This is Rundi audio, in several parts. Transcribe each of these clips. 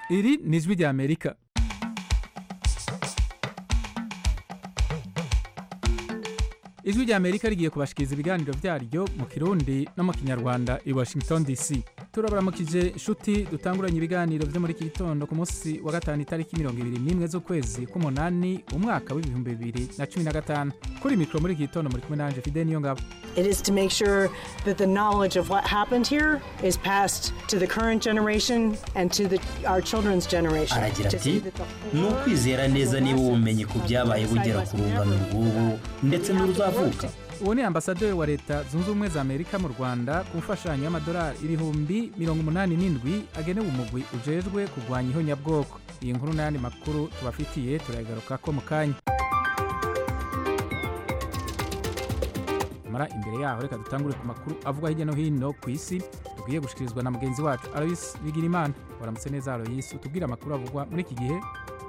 iri ni ijwi rya amerika ijwi rya amerika rigiye kubashikiriza ibiganiro byaryo mu kirundi no mu kinyarwanda i washington dc turabaramukije inshuti dutanguranye ibiganiro byo muri iki gitondo ku munsi wa gatanu itariki mirongo ibiri n'imwe z'ukwezi k'umunani umwaka w'ibihumbi bibiri na cumi na gatanu kuri mikoro muri iki gitondo muri kumwe nanje fide niyo ngabo It is to make sure that the knowledge of what happened here is passed to the current generation and to the, our children's generation. aragira To see ati that the ni horror ukwizera neza niba ubumenyi ku byabaye bugera ku rungano rw'ubu ndetse n'uruzavuka uwo ni ambasaderi wa leta zunze ubumwe za amerika mu rwanda ku mfashanyo y'amadolari ibihumbi mirongo umunani n'indwi agenewe umugwi ujejwe kurwanya ihonyabwoko iyi nkuru n'ayandi makuru tubafitiye turayagaruka ko mu kanya mara imbere yaho reka dutangure ku makuru avugwa hirya no hino ku isi tugiye gushikirizwa na mugenzi wacu aloyis bigirimana waramutse neza aloyis utubwire amakuru avugwa muri iki gihe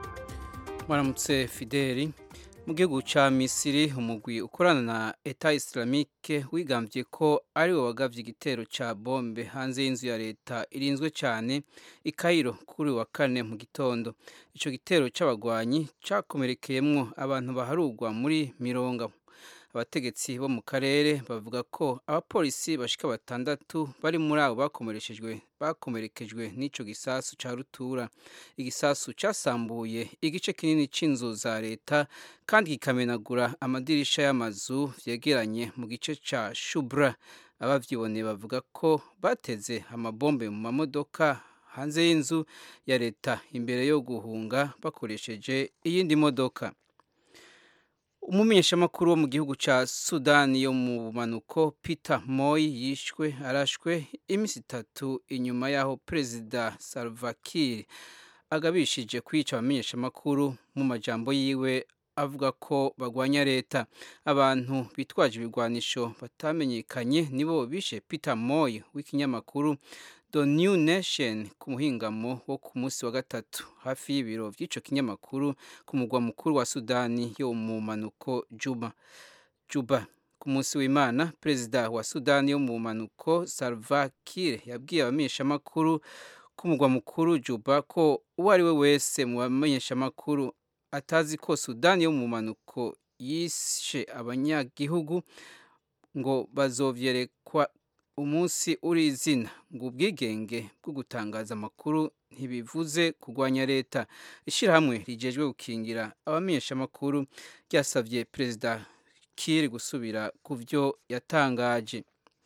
Mwaramutse Fideli mu gihugu ca Misiri umugwi ukorana na Eta Islamique wigambye ko ari wo wagavye igitero ca bombe hanze y'inzu ya leta irinzwe cane i Cairo kuri uyu wa kane mu gitondo ico gitero c'abagwanyi cakomerekeyemwo abantu baharugwa muri mirongo abategetsi bo mu karere bavuga ko abapolisi bashika batandatu bari muri abo bakomereshejwe bakomerekejwe n'ico gisasu ca rutura igisasu casambuye igice kinini c'inzu za leta kandi kikamenagura amadirisha y'amazu vyegeranye mu gice ca shubra abavyiboneye bavuga ko bateze amabombe mu mamodoka hanze y'inzu ya leta imbere yo guhunga bakoresheje iyindi modoka umumenyeshamakuru wo mu gihugu ca sudani yo mu bumanuko peter moy yishwe arashwe iminsi itatu inyuma y'aho perezida salva kiir agabishije kwica abamenyeshamakuru mu majambo yiwe avuga ko bagwanya leta abantu bitwaje ibigwanisho batamenyekanye nibo bishe peter moy w'ikinyamakuru The New Nation ku muhingamo wo ku munsi wa gatatu hafi y'ibiro vy'ico kinyamakuru ku mugwa mukuru wa Sudani yo mu manuko Juba. Juba ku munsi w'Imana perezida wa Sudani yo mu manuko Salva Kiir yabwiye abamenyeshamakuru ku mugwa mukuru Juba ko uwo ari we wese mu bamenyeshamakuru atazi ko Sudani yo mu manuko yishe abanyagihugu ngo bazovyerekwa umunsi uri izina ngo ubwigenge bwo gutangaza amakuru ntibivuze kurwanya leta ishyirahamwe rigejwe gukingira abamenyeshamakuru ryasabye perezida kiri gusubira ku byo yatangaje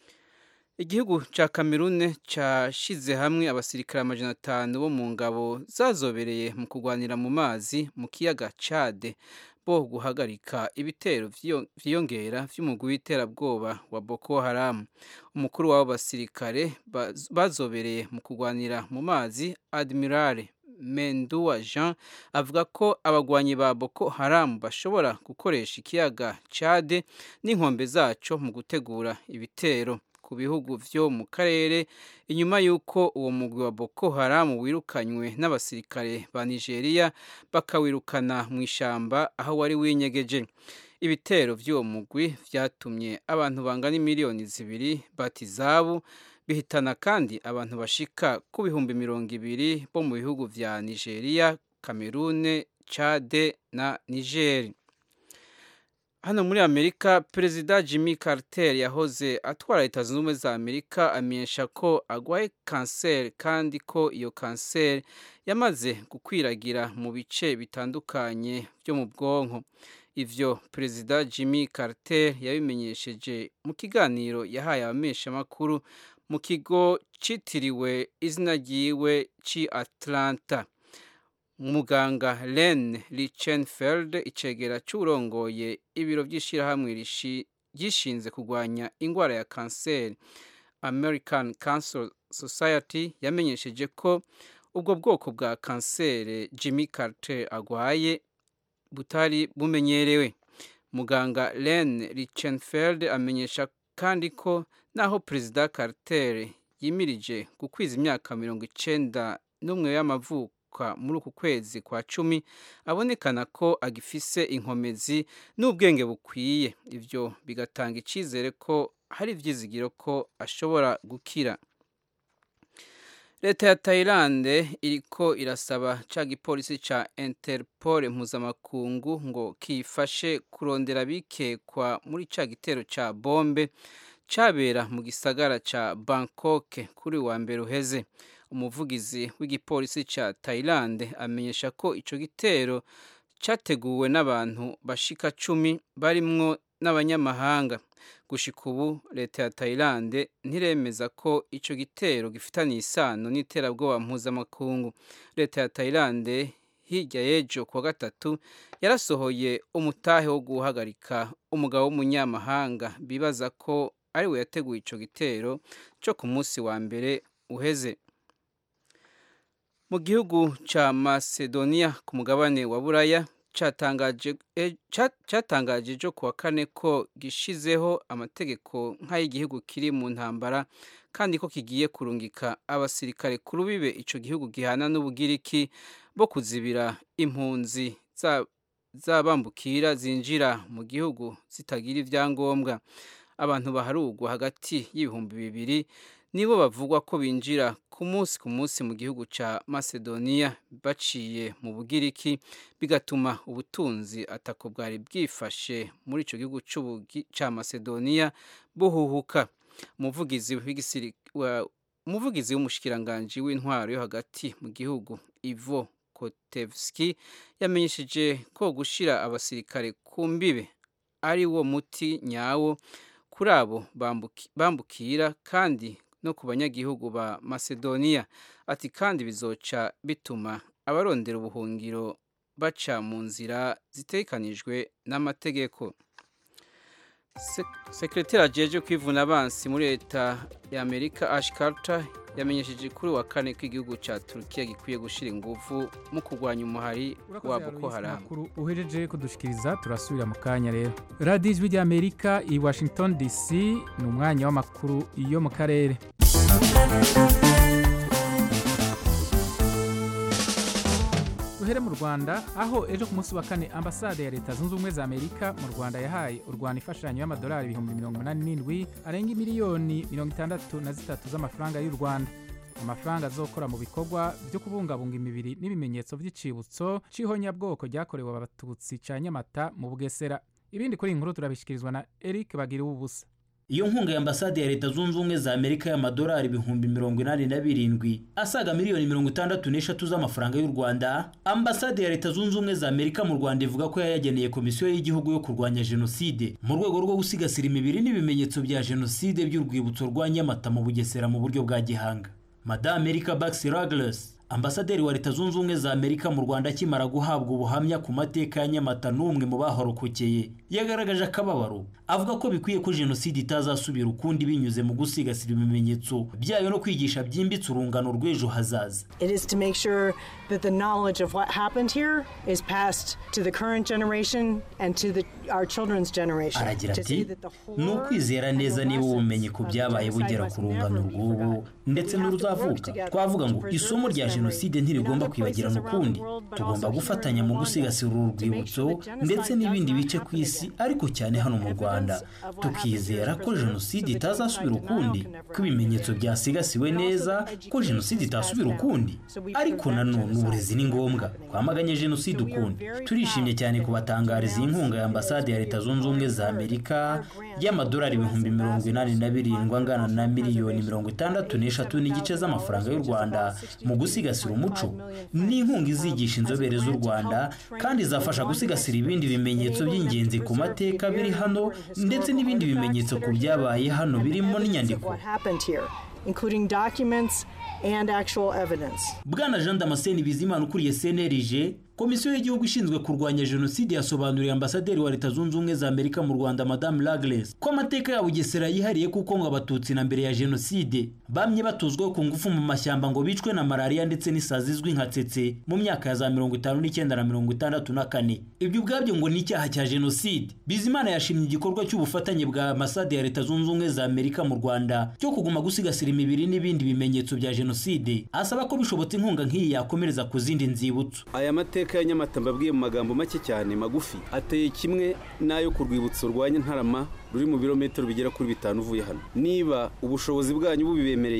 igihugu cya kamerune cyashyize hamwe abasirikare amajana atanu bo mu ngabo zazobereye mu kurwanira mu mazi mu kiyaga cade bo guhagarika ibitero vyiyongera vy'umugwi w'iterabwoba wa Boko Haram umukuru w'abo basirikare bazobereye mu kurwanira mu mazi Admiral Mendua Jean avuga ko abagwanyi ba Boko Haram bashobora gukoresha ikiyaga Chad n'inkombe zaco mu gutegura ibitero ku bihugu vyo mu karere inyuma y'uko uwo mugwi wa Boko Haram wirukanywe n'abasirikare ba Nigeria bakawirukana mu ishamba aho wari winyegeje ibitero vy'uwo mugwi vyatumye abantu bangana miliyoni zibiri batizabu bihitana kandi abantu bashika ku bihumbi mirongo ibiri bo mu bihugu vya Nigeria, Cameroon, Chad na Niger. hano muri amerika perezida jimmy carter yahoze atwara leta zunze ubumwe za amerika amenyesha ko agwaye kanseri kandi ko iyo kanseri yamaze gukwiragira mu bice bitandukanye byo mu bwonko ivyo perezida jimmy carter yabimenyesheje mu kiganiro yahaye abameshamakuru mu kigo citiriwe izina ryiwe ci atlanta muganga len richenfeld icegera c'urongoye ibiro vy'ishirahamwe ryishinze kurwanya ingwara ya kanseri american cancer society yamenyesheje ko ubwo bwoko bwa kanseri jimmy carter agwaye butari bumenyerewe muganga len richenfeld amenyesha kandi ko naho perezida carter yimirije gukwiza imyaka mirongo icenda n'umwe y'amavuko muri uku kwezi kwa cumi abonekana ko agifise inkomezi n'ubwenge bukwiye ibyo bigatanga icyizere ko hari ibyizigiro ko ashobora gukira leta ya tayilande iriko irasaba ca gipolisi ca interpol mpuzamakungu ngo kifashe kurondera bikekwa muri ca gitero ca bombe cabera mu gisagara ca bangkok kuri wa mbere uheze umuvugizi w'igipolisi ca tayilande amenyesha ko ico gitero cyateguwe n'abantu bashika cumi barimwo n'abanyamahanga gushika ubu leta ya tayilande ntiremeza ko ico gitero gifitaniye isano n'iterabwoba mpuzamakungu leta ya tayilande hirya y'ejo kuwa gatatu yarasohoye umutahe wo guhagarika umugabo w'umunyamahanga bibaza ko ari we yateguye ico gitero cyo ku munsi wa mbere uheze mu gihugu ca macedonia ku mugabane wa buraya cyatangaje ejo kuwa kane ko gishizeho amategeko nk'ay'igihugu kiri mu ntambara kandi ko kigiye kurungika abasirikare ku rubibe icyo gihugu gihana n'ubugiriki bo kuzibira impunzi z'abambukira zinjira mu gihugu zitagira ibyangombwa abantu baharugwa hagati y'ibihumbi bibiri nibo bavugwa ko binjira ku munsi ku munsi mu gihugu cya macedonia baciye mu bugiriki bigatuma ubutunzi atako bwari bwifashe muri icyo gihugu cya macedonia buhuhuka umuvugizi w'umushikiranganji w'intwaro yo hagati mu gihugu ivo kotevski yamenyesheje ko gushyira abasirikare ku mbibe ari wo muti nyawo kuri abo bambukira kandi no ku banyagihugu ba macedonia ati kandi bizoca bituma abarondera ubuhungiro baca mu nzira zitekanijwe n'amategeko sekretari ajeje kwivuna abansi muri leta ya amerika ash carter yamenyesheje kuri wa kane ko igihugu cya turukiya gikwiye gushyira ingufu mu kurwanya umuhari wa boko haramu uhejeje kudushikiriza turasubira mu kanya rero radiyo ijwi ry'amerika i washington dc ni umwanya w'amakuru yo mu karere duhere mu rwanda aho ejo ku munsi wa kane ambasade ya leta zunze ubumwe za amerika mu rwanda yahaye u rwanda imfashanyo y'amadolari ibihumbi mirongo inani n'indwi arenga miliyoni mirongo itandatu na zitatu z'amafaranga y'u rwanda amafaranga azokora mu bikorwa byo kubungabunga imibiri n'ibimenyetso by'icibutso c'ihonyabwoko ryakorewe abatutsi ca nyamata mu bugesera ibindi kuri iyi nkuru turabishyikirizwa na eric bagira ubusa iyo nkunga ya ambasade ya leta zunze ubumwe za amerika y'amadolari ibihumbi mirongo inani na birindwi asaga miliyoni mirongo itandatu n'eshatu z'amafaranga y'u rwanda ambasade ya leta zunze ubumwe za amerika mu rwanda ivuga ko yayageneye komisiyo y'igihugu yo kurwanya jenoside mu rwego rwo gusigasira imibiri n'ibimenyetso bya jenoside by'urwibutso rwa nyamata mu bugesera mu buryo bwa gihanga madame erika baxi ragles ambasaderi wa leta zunze ubumwe za amerika mu rwanda akimara guhabwa ubuhamya ku mateka ya nyamata n'umwe mu bahorokokeye yagaragaje akababaro avuga ko bikwiye ko jenoside itazasubira ukundi binyuze mu gusigasira ibimenyetso byayo no kwigisha byimbitse urungano rw'ejo hazaza It is to make sure that the knowledge of what happened here is passed to the current generation and to the, our children's generation. aragira To see ati that the ni horror ukwizera and neza the niba ubumenyi lessons ku of byabaye genocide bugera must ku never rungano be rw'ubu forgotten. ndetse We have to work n'uruzavuka together twavuga to ngo preserve isomo this rya memory jenoside in ntirigomba other kwibagirana places around ukundi the world, but tugomba also here gufatanya in mu Rwanda gusigasira uru to make rwibutso sure that genocide ndetse does n'ibindi not bice ku happen isi again. ariko cyane hano mu rwanda Evidence of what tukizera happened ko here is jenoside preserved, so that itazasubira genocide denial ukundi can never ko ibimenyetso happen. byasigasiwe And also neza education ko jenoside is itasubira passed down, ukundi so we ariko prevent nanone genocide uburezi ni from ngombwa happening twamaganye jenoside So we are ukundi very turishimye proud cyane that kubatangariza iyi we nkunga ya announce ambasade ya that leta we zunze ubumwe za award amerika our grant y'amadolari to US ibihumbi mirongo inani na birindwi angana na miliyoni mirongo itandatu n'eshatu n'igice z'amafaranga y'u rwanda mu gusigasira umuco ni inkunga izigisha inzobere z'u rwanda kandi izafasha gusigasira ibindi bimenyetso by'ingenzi ku mateka biri hano ndetse n'ibindi bimenyetso ku byabaye hano birimo n'inyandiko What happened here, including documents and actual evidence. bwana jean damascene bizimana ukuriye cnlg komisiyo y'igihugu ishinzwe kurwanya jenoside yasobanuriye ambasaderi wa leta zunze ubumwe za amerika mu rwanda madamu lagles ko amateka ya bugesera yihariye kuko ngo abatutsi na mbere ya jenoside bamye batuzwaho ku ngufu mu mashyamba ngo bicwe na malariya ndetse n'isazi izwi nka tsetse mu myaka ya za mirongo itanu n'icyenda na mirongo itandatu na kane ibyo ubwabyo ngo ni icyaha cya jenoside bizimana yashimye igikorwa cy'ubufatanye bwa ambasade ya leta zunze ubumwe za amerika mu rwanda cyo kuguma gusigasira imibiri n'ibindi bimenyetso bya jenoside asaba ko bishobotse inkunga nk'iyi yakomereza ku zindi nzibutso aya mateka ya nyamata mbabwiye mu magambo make cyane magufi ateye kimwe n'ayo ku rwibutso rwa ntarama ruri mu birometero bigera kuri bitanu uvuye hano niba ubushobozi bwanyu bubibemereye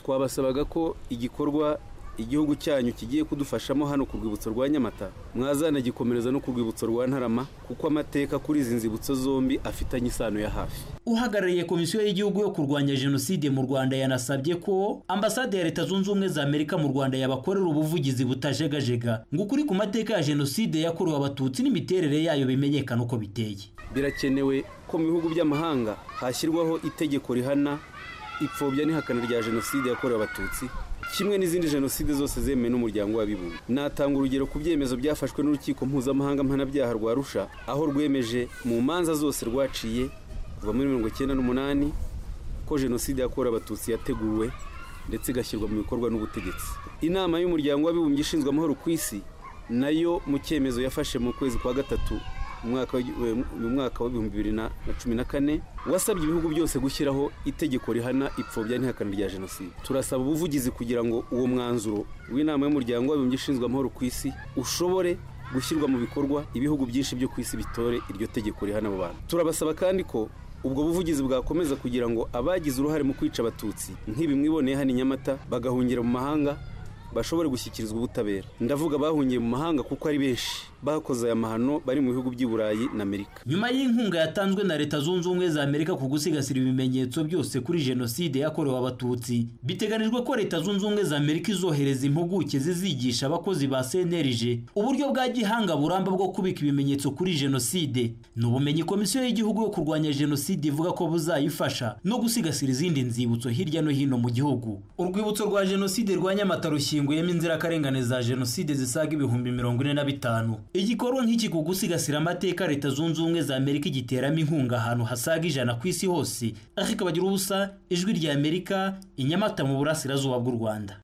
twabasabaga ko igikorwa igihugu cyanyu kigiye kudufashamo hano ku rwibutso rwa nyamata mwazanagikomereza no ku rwibutso rwa ntarama kuko amateka kuri izi nzibutso zombi afitanye isano ya hafi uhagarariye komisiyo y'igihugu yo kurwanya jenoside mu rwanda yanasabye ko ambasade ya leta zunze ubumwe za amerika mu rwanda yabakorera ubuvugizi butajegajega ngo ukuri ku mateka ya jenoside yakorewe abatutsi n'imiterere yayo bimenyekane uko biteye birakenewe ko mu bihugu by'amahanga hashyirwaho itegeko rihana ipfobya n'ihakana rya jenoside yakorewe abatutsi kimwe n'izindi jenoside zose zemewe n'umuryango w'abibumbye natanga urugero ku byemezo byafashwe n'urukiko mpuzamahanga mpanabyaha rwa rusha aho rwemeje mu manza zose rwaciye kuva muri mirongo icyenda n'umunani ko jenoside yakorewe abatutsi yateguwe ndetse igashyirwa mu bikorwa n'ubutegetsi inama y'umuryango w'abibumbye ishinzwe amahoro ku isi nayo mu cyemezo yafashe mu kwezi kwa gatatu mu mwaka w'ibihumbi bibiri na cumi na kane wasabye ibihugu byose gushyiraho itegeko rihana ipfobya n'ihakana rya jenoside turasaba ubuvugizi kugira ngo uwo mwanzuro w'inama y'umuryango w'abibumbye ishinzwe amahoro ku isi ushobore gushyirwa mu bikorwa ibihugu byinshi byo ku isi bitore iryo tegeko rihana abo bantu turabasaba kandi ko ubwo buvugizi bwakomeza kugira ngo abagize uruhare mu kwica abatutsi nk'ibi mwiboneye hano i nyamata bagahungira mu mahanga bashobore gushyikirizwa ubutabera ndavuga bahungiye mu mahanga kuko ari benshi bakoze aya mahano bari mu bihugu by'i burayi na amerika nyuma y'inkunga yatanzwe na leta zunze ubumwe za amerika ku gusigasira ibimenyetso byose kuri jenoside yakorewe abatutsi biteganijwe ko leta zunze ubumwe za amerika izohereza impuguke zizigisha abakozi ba cnlg uburyo bwa gihanga buramba bwo kubika ibimenyetso kuri jenoside ni ubumenyi komisiyo y'igihugu yo kurwanya jenoside ivuga ko buzayifasha no gusigasira izindi nzibutso hirya no hino mu gihugu urwibutso rwa jenoside rwa nyamata rushyinguyemo inzirakarengane za jenoside zisaga ibihumbi mirongo ine na bitanu igikorwa nk'iki ku gusigasira amateka leta zunze ubumwe za amerika igiteramo inkunga ahantu hasaga ijana ku isi hose ariko bagira ubusa ijwi rya amerika inyamata mu burasirazuba bw'u rwanda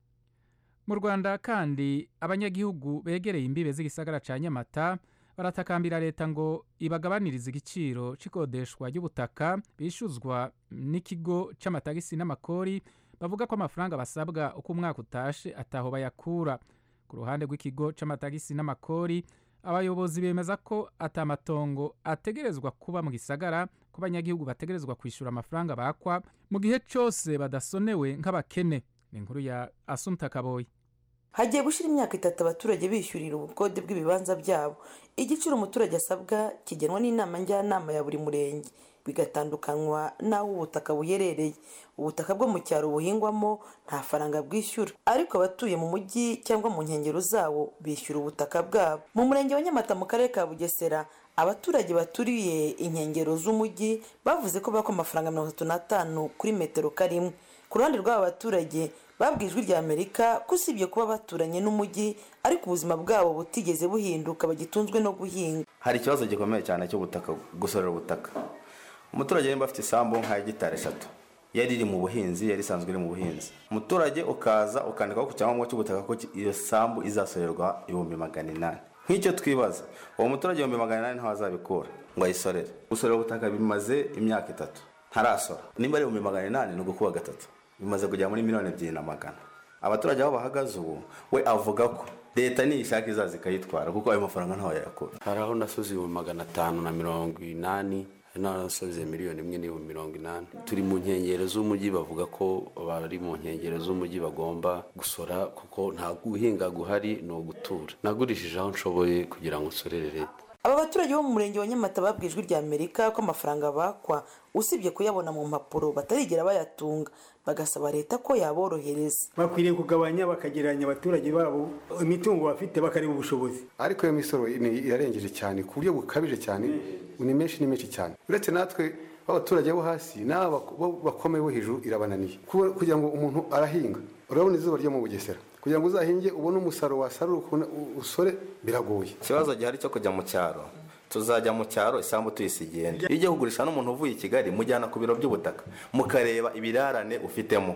mu rwanda kandi abanyagihugu begereye imbibe z'igisagara cya nyamata baratakambira leta ngo ibagabanirize igiciro cy'ikodeshwa ry'ubutaka bishyuzwa n'ikigo cy'amatagisi n'amakori bavuga ko amafaranga basabwa uko umwaka utashe ataho bayakura ku ruhande rw'ikigo cy'amatagisi n'amakori abayobozi bemeza ko atamatongo ategerezwa kuba mu gisagara ko abanyagihugu bategerezwa kwishyura amafaranga bakwa mu gihe cyose badasonewe nk'abakene ni inkuru ya asumta kaboyi hagiye gushyira imyaka itatu abaturage bishyurira ubukode bw'ibibanza byabo igiciro umuturage asabwa kigenwa n'inama njyanama ya buri murenge bigatandukanywa n'aho ubutaka buherereye ubutaka bwo mu cyaro buhingwamo nta faranga bwishyura ariko abatuye mu mujyi cyangwa mu nkengero zawo bishyura ubutaka bwabo mu murenge wa nyamata mu karere ka bugesera abaturage baturiye inkengero z'umujyi bavuze ko bakwa amafaranga mirongo itatu n'atanu kuri metero karimwe ku ruhande rw'aba baturage babwiye ijwi rya amerika ko usibye kuba baturanye n'umujyi ariko ubuzima bwabo butigeze buhinduka bagitunzwe no guhinga hari ikibazo gikomeye cyane cy'ubutaka gusorera ubutaka umuturage nimba afite isambu nka hegitari eshatu yari iri mu buhinzi yari isanzwe iri mu buhinzi umuturage ukaza ukandikaho ku cyangombwa cy'ubutaka ko iyo sambu izasorerwa ibihumbi magana inani nk'icyo twibaza uwo muturage ibihumbi magana inani ntawe azabikura ngo ayisorere gusorera ubutaka bimaze imyaka itatu ntarasora nimba ari ibihumbi magana inani ni ugukuba gatatu bimaze kugera muri miliyoni ebyiri na magana abaturage aho bahagaze ubu we avuga ko leta niyishaka izaza ikayitwara kuko ayo mafaranga ntawe yayakura hari aho nasoze ibihumbi magana atanu na mirongo inani hari n'aho nasoze miliyoni imwe n'ibihumbi mirongo inani turi mu nkengero z'umujyi bavuga ko bari mu nkengero z'umujyi bagomba gusora kuko nta guhinga guhari ni ugutura nagurishije aho nshoboye kugira ngo nsorere leta aba baturage bo mu murenge wa nyamata babwiye ijwi rya amerika ko amafaranga bakwa usibye kuyabona mu mpapuro batarigera bayatunga bagasaba leta ko yaborohereza bakwiriye kugabanya bakagereranya abaturage babo imitungo bafite bakareba ubushobozi ariko iyo misoro irarengeje cyane ku buryo bukabije cyane ni menshi ni menshi cyane uretse natwe b'abaturage bo hasi n'aba bakomeye bo hejuru irabananiye kugira ngo umuntu arahinga urabona izuba ryo mu bugesera kugira ngo uzahinge ubone umusaruro wasarura usore biragoye ikibazo gihari cyo kujya mu cyaro tuzajya mu cyaro isambu tuyisigiye iyo ugiye kugurisha n'umuntu uvuye i kigali mujyana ku biro by'ubutaka mukareba ibirarane ufitemo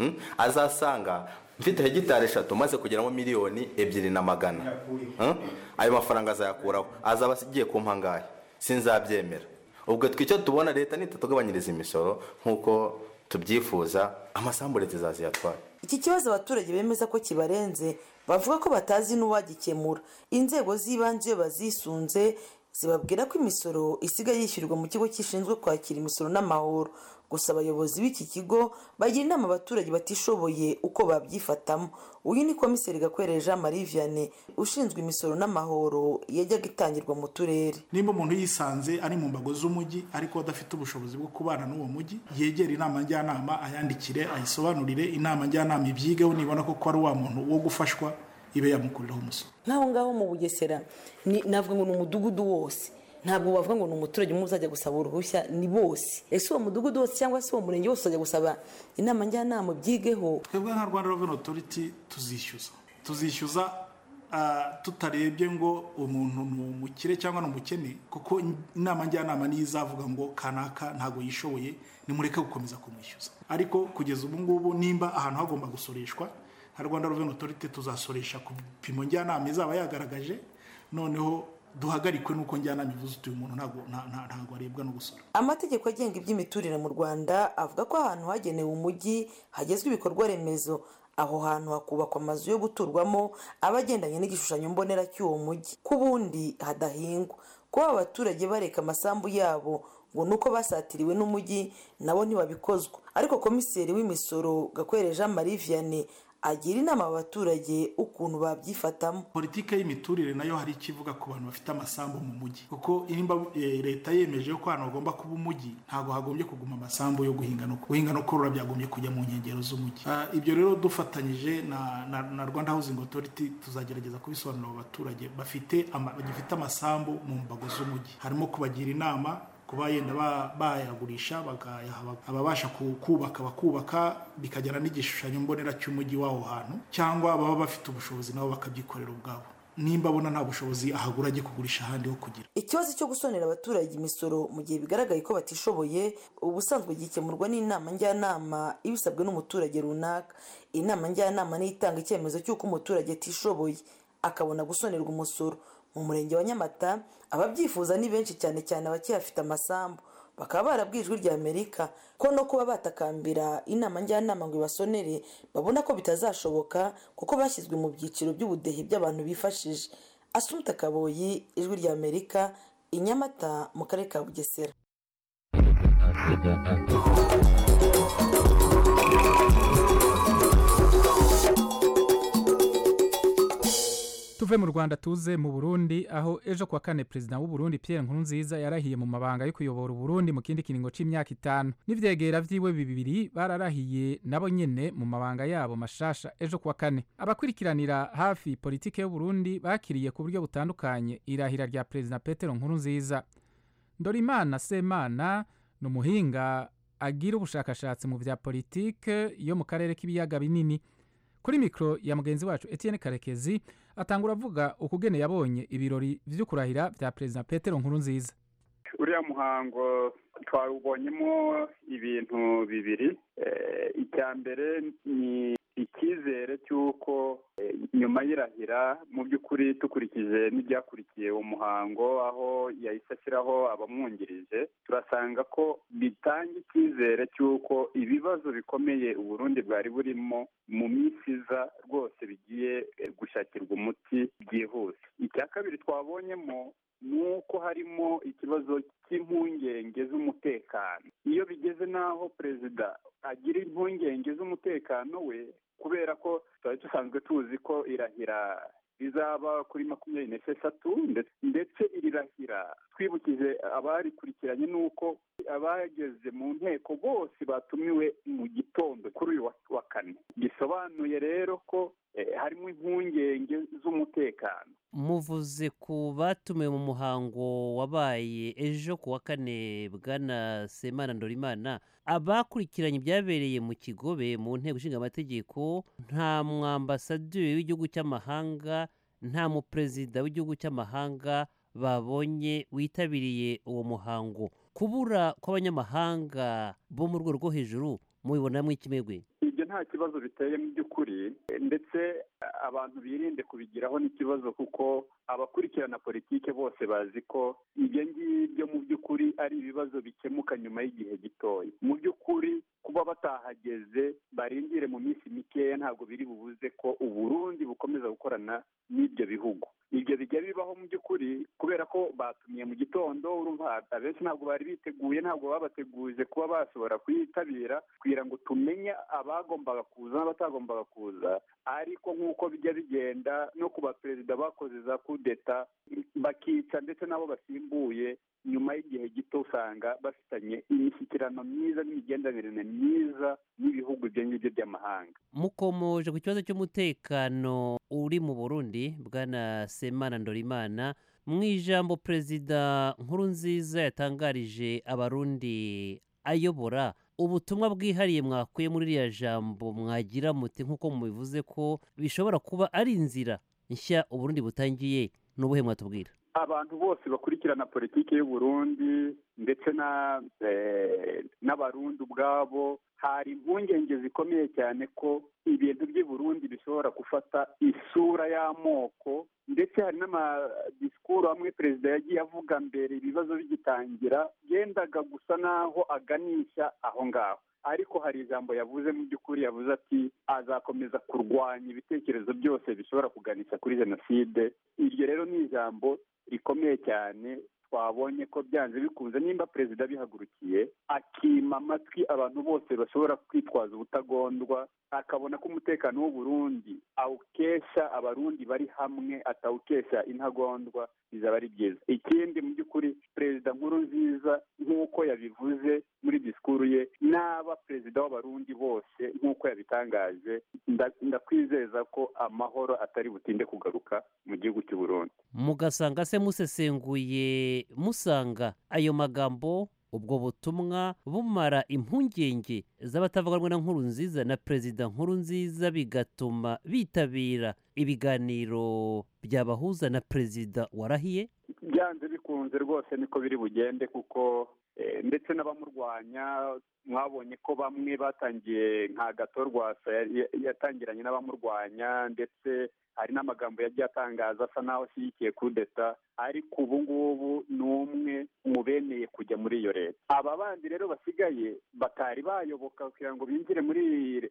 azasanga mfite hegitari eshatu maze kugeramo miliyoni ebyiri na magana ayo mafaranga azayakuraho azaba agiye kumpa ngahe sinzabyemera ubwo twicyo tubona leta nitatugabanyiriza imisoro nk'uko tubyifuza amasambu leta izaziyatwara iki kibazo abaturage bemeza ko kibarenze bavuga ko batazi n'uwagikemura inzego z'ibanze iyo bazisunze zibabwira ko imisoro isigaye yishyurirwa mu kigo gishinzwe kwakira imisoro n'amahoro gusa abayobozi b'iki kigo bagira inama abaturage batishoboye uko babyifatamo uyu ni komiseri gakwere jean marie vianney ushinzwe imisoro n'amahoro yajyaga itangirwa mu turere nimba umuntu yisanze ari mu mbago z'umujyi ariko adafite ubushobozi bwo kubana n'uwo mujyi yegera inama njyanama ayandikire ayisobanurire inama njyanama ibyigeho nibona ko ari wa muntu wo gufashwa ibe yamukuriraho umusoro nk'aho ngaho mu bugesera navuga ngo ni umudugudu wose ntabwo bavuga ngo ni umuturage umwe uzajya gusaba uruhushya ni bose ese uwo mudugudu wose cyangwa se uwo murenge wose uzajya gusaba inama njyanama byigeho twebwe nka rwanda reveni otoriti tuzishyuza tuzishyuza tutarebye ngo umuntu ni umukire cyangwa ni umukene kuko inama njyanama niyo izavuga ngo kanaka ntabwo yishoboye nimureke gukomeza kumwishyuza ariko kugeza ubu ngubu nimba ahantu hagomba gusoreshwa nka rwanda reveni otoriti tuzasoresha ku bipimo njyanama izaba yagaragaje noneho duhagarikwe n'uko njyanama ivuze utuye umuntu ntabwo arebwa no gusora amategeko agenga iby'imiturire mu rwanda avuga ko ahantu hagenewe umujyi hagezwa ibikorwa remezo aho hantu hakubakwa amazu yo guturwamo aba agendanye n'igishushanyo mbonera cy'uwo mujyi ku bundi hadahingwa kuba abaturage bareka amasambu yabo ngo ni uko basatiriwe n'umujyi nabo ntibabikozwa ariko komiseri w'imisoro gakwere jean marie vianney agira inama abaturage ukuntu babyifatamo politiki y'imiturire nayo hari icyo ivuga ku bantu bafite amasambu mu mujyi kuko nimba leta yemeje ko ahantu hagomba kuba umujyi ntabwo hagombye kuguma amasambu yo guhinga no guhinga no korora byagombye kujya mu nkengero z'umujyi ibyo rero dufatanyije na rwanda housing authority tuzagerageza kubisobanurira abo baturage bafite bagifite amasambu mu mbago z'umujyi harimo kubagira inama kuba yenda bayagurisha ababasha kubaka bakubaka bikagera n'igishushanyo mbonera cy'umujyi w'aho hantu cyangwa baba bafite ubushobozi nabo bakabyikorera ubwabo nimba abona nta bushobozi ahagura ajye kugurisha ahandi ho kugira ikibazo cyo gusonera abaturage imisoro mu gihe bigaragaye ko batishoboye ubusanzwe gikemurwa n'inama njyanama ibisabwe n'umuturage runaka inama njyanama niyo itanga icyemezo cy'uko umuturage atishoboye akabona gusonerwa umusoro mu murenge wa nyamata ababyifuza ni benshi cyane cyane abakiyafite amasambu bakaba barabwiye ijwi rya amerika ko no kuba batakambira inama njyanama ngo ibasonere babona ko bitazashoboka kuko bashyizwe mu byiciro by'ubudehe by'abantu bifashije asumuta kaboyi ijwi rya amerika i nyamata mu karere ka bugesera tuve mu rwanda tuze mu burundi aho ejo kuwa kane perezida w'uburundi pierre nkurunziza yarahiye mu mabanga yo kuyobora uburundi mu kindi kiringo c'imyaka itanu n'ivyegera vyiwe bibiri bararahiye nabo nyene mu mabanga yabo mashasha ejo kuwa kane abakurikiranira hafi politike y'uburundi bakiriye ku buryo butandukanye irahira rya perezida petero nkurunziza ndorimana semana ni umuhinga agira ubushakashatsi mu vya politike yo mu karere k'ibiyaga binini kuri mikoro ya mugenzi wacu etienne karekezi atangura avuga ukugene yabonye ibirori vyo kurahira vya perezida petero nkurunziza uriya muhango twawubonyemo ibintu bibiri icya mbere ni icyizere cy'uko nyuma y'irahira mu by'ukuri dukurikije n'ibyakurikiye umuhango aho yahise ashyiraho abamwungirije turasanga ko bitanga icyizere cy'uko ibibazo bikomeye uburundi bwari burimo mu minsi iza rwose bigiye gushakirwa umuti byihuse icya kabiri twabonyemo ni uko harimo ikibazo cy'impungenge z'umutekano iyo bigeze n'aho perezida agira impungenge z'umutekano we kubera ko twari dusanzwe tuzi ko irahira rizaba kuri makumyabiri n'esheshatu ndetse iri rahira twibukije abarikurikiranye n'uko abageze mu nteko bose batumiwe mu gitondo kuri uyu wa kane bisobanuye rero ko harimo impungenge z'umutekano muvuze ku batumiwe mu muhango wabaye ejo ku wa kane bwana semana ndorimana abakurikiranye ibyabereye mu kigobe mu nteko ishinga amategeko nta mwambasaderi w'igihugu cy'amahanga nta muperezida w'igihugu cy'amahanga babonye witabiriye uwo muhango kubura kw'abanyamahanga bo mu rwego rwo hejuru mubibonamo ikimegwe ibyo nta kibazo biteye mu by'ukuri ndetse abantu birinde kubigiraho n'ikibazo kuko abakurikirana politike bose bazi ko ibyo ngibyo mu by'ukuri ari ibibazo bikemuka nyuma y'igihe gitoya mu by'ukuri kuba batahageze barindire mu minsi mikeya ntabwo biri bubuze ko uburundi bukomeza gukorana n'ibyo bihugu ibyo bijya bibaho mu by'ukuri kubera ko batumiye mu gitondo urumva abenshi ntabwo bari biteguye ntabwo babateguje kuba bashobora kuyitabira kugira ngo tumenye abagombaga kuza n'abatagombaga kuza ariko nk'uko bijya bigenda no ku baperezida bakoze za kudeta bakica ndetse n'abo basimbuye nyuma y'igihe gito usanga bafitanye imishyikirano myiza n'imigenderanire myiza n'ibihugu ibyo ngibyo by'amahanga mukomoje ku kibazo cy'umutekano uri mu burundi bwana semana ndorimana mu ijambo perezida nkuru nziza yatangarije abarundi ayobora ubutumwa bwihariye mwakuye muri iriya jambo mwagira muti nk'uko mubivuze ko bishobora kuba ari inzira nshya uburundi butangiye n'ubuhe mwatubwira abantu bose bakurikirana politiki y'u Burundi ndetse n'abarundi ubwabo hari impungenge zikomeye cyane ko ibintu by'i Burundi bishobora gufata isura y'amoko ndetse hari n'amadisikuru amwe perezida yagiye avuga mbere ibibazo bigitangira yendaga gusa n'aho aganisha aho ngaho ariko hari ijambo yavuze mu by'ukuri yavuze ati azakomeza kurwanya ibitekerezo byose bishobora kuganisha kuri jenoside iryo rero ni ijambo rikomeye cyane twabonye ko byanze bikunze nimba perezida abihagurukiye akima amatwi abantu bose bashobora kwitwaza ubutagondwa akabona ko umutekano w'u Burundi awukesha abarundi bari hamwe atawukesha intagondwa bizaba ari byiza ikindi mu by'ukuri perezida nkuru nziza nk'uko yabivuze muri disikuru ye n'aba perezida w'abarundi bose nk'uko yabitangaje ndakwizeza ko amahoro atari butinde kugaruka mu gihugu cy'u Burundi mugasanga se musesenguye musanga ayo magambo ubwo butumwa bumara impungenge z'abatavuga rumwe na nkuru nziza na perezida nkuru nziza bigatuma bitabira ibiganiro byabahuza na perezida warahiye byanze bikunze rwose niko biri bugende kuko ndetse n'abamurwanya mwabonye ko bamwe batangiye nka gato rwasa yatangiranye n'abamurwanya ndetse hari n'amagambo yagiye atangaza asa n'aho ashyigikiye kudeta ariko ubu ngubu ni umwe mu bemeye kujya muri iyo leta aba bandi rero basigaye batari bayoboka kugira ngo binjire muri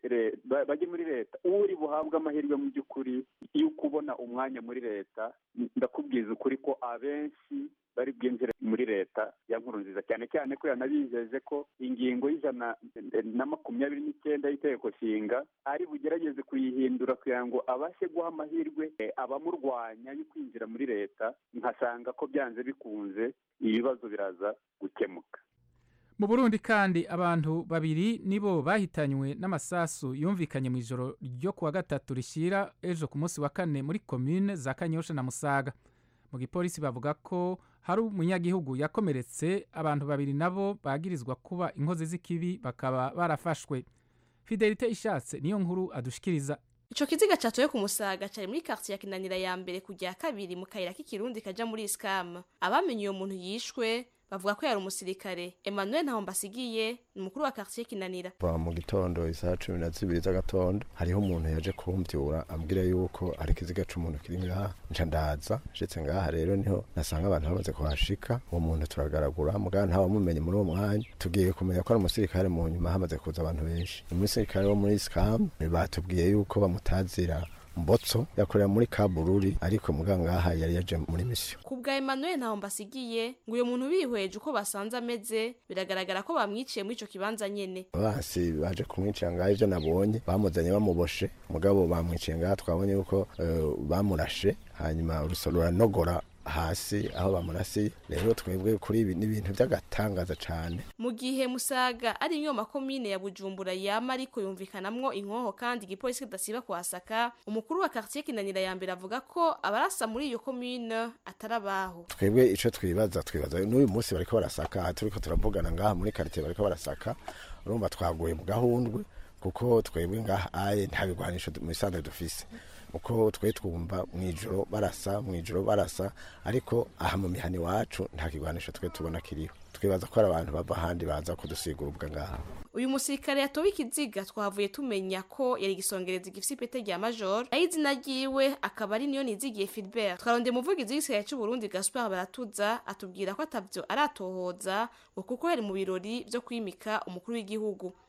bajye muri leta uri buhabwe amahirwe mu by'ukuri yo kubona umwanya muri leta ndakubwiza ukuri ko abenshi bari bwinjire muri leta ya nkuru nziza cyane cyane ko yanabijeje ko ingingo y'ijana na makumyabiri n'icyenda y'itegeko nshinga ari bugerageze kuyihindura kugira ngo abashe guha amahirwe abamurwanya yo kwinjira muri leta nkasanga ko byanze bikunze ibibazo biraza gukemuka mu burundi kandi abantu babiri nibo bahitanywe n'amasasu yumvikanye mu ijoro ryo kuwa gatatu rishyira ejo ku munsi wa kane muri komine za kanyosha na musaga mu gipolisi bavuga ko hari umunyagihugu yakomeretse abantu babiri nabo bagirizwa kuba inkozi z'ikibi bakaba barafashwe fidelite ishatse niyo nkuru adushikiriza ico kiziga catoye ku musaga cari muri quartier ya kinanira ya mbere kujya kabiri mu kayira k'ikirundi kaja muri iskam abamenye uyo muntu yishwe bavuga ko yari umusirikare emmanuel ntahombasigiye ni umukuru wa quartier kinanira kuva mu gitondo isaha cumi na zibiri z'agatondo hariho umuntu yaje kumbyura ambwira yuko ari ikiziga c'umuntu kiri ngaha nca ndaza nshitse ngaha rero niho nasanga abantu bamaze kuhashika uwo muntu turagaragura mugabo ntawamumenye muri uwo mwanya tugiye kumenya ko ari umusirikare mu nyuma hamaze kuza abantu benshi umusirikare wo muri scam batubwiye yuko bamutazira mbotso yakorera muri kabururi ariko mugangaha yari yaje muri misiyo ku bwa emmanuel ntaho mbasigiye ngo uyu muntu bihweje uko basanze ameze biragaragara ko bamwiciye muri ico kibanza nyene basi baje kumwicira ngaho ivyo nabonye bamuzanye bamuboshe mugabo bamwiciye ngaha twabonye yuko uh, bamurashe hanyuma urusoro ruranogora hasi aho bamurasiye rero twebwe kuri ibi n'ibintu by'agatangaza cyane mu gihe musaga ari imwe mu makomine ya bujumbura yama ariko yumvikanamwo inkoho kandi igipolisi kidasiba kuhasaka umukuru wa quartier kinanira ya mbere avuga ko abarasa muri iyo komine atari abaho twebwe ico twibaza twibaza n'uyu munsi bariko barasaka turiko turavugana ngaha muri quartier bariko barasaka urumva twaguye mu gahundwe kuko twebwe ngaha aye nta bigwanisho mu isanzwe dufise uko twe twumva mu ijoro barasa mu ijoro barasa ariko aha mu mihani wacu nta kigwanisho twe tubona kiriho twibaza ko ari abantu bava ahandi baza kudusigura ubwa ngaha uyu musirikare yatowe ikiziga twavuye tumenya ko yari igisongereza gifise ipete rya major nayo izina ryiwe akaba ari niyo nizigiye filibert twarondeye umuvugizi w'igisirikare c'uburundi gaspar baratuza atubwira ko atavyo aratohoza ngo kuko yari mu birori vyo kwimika umukuru w'igihugu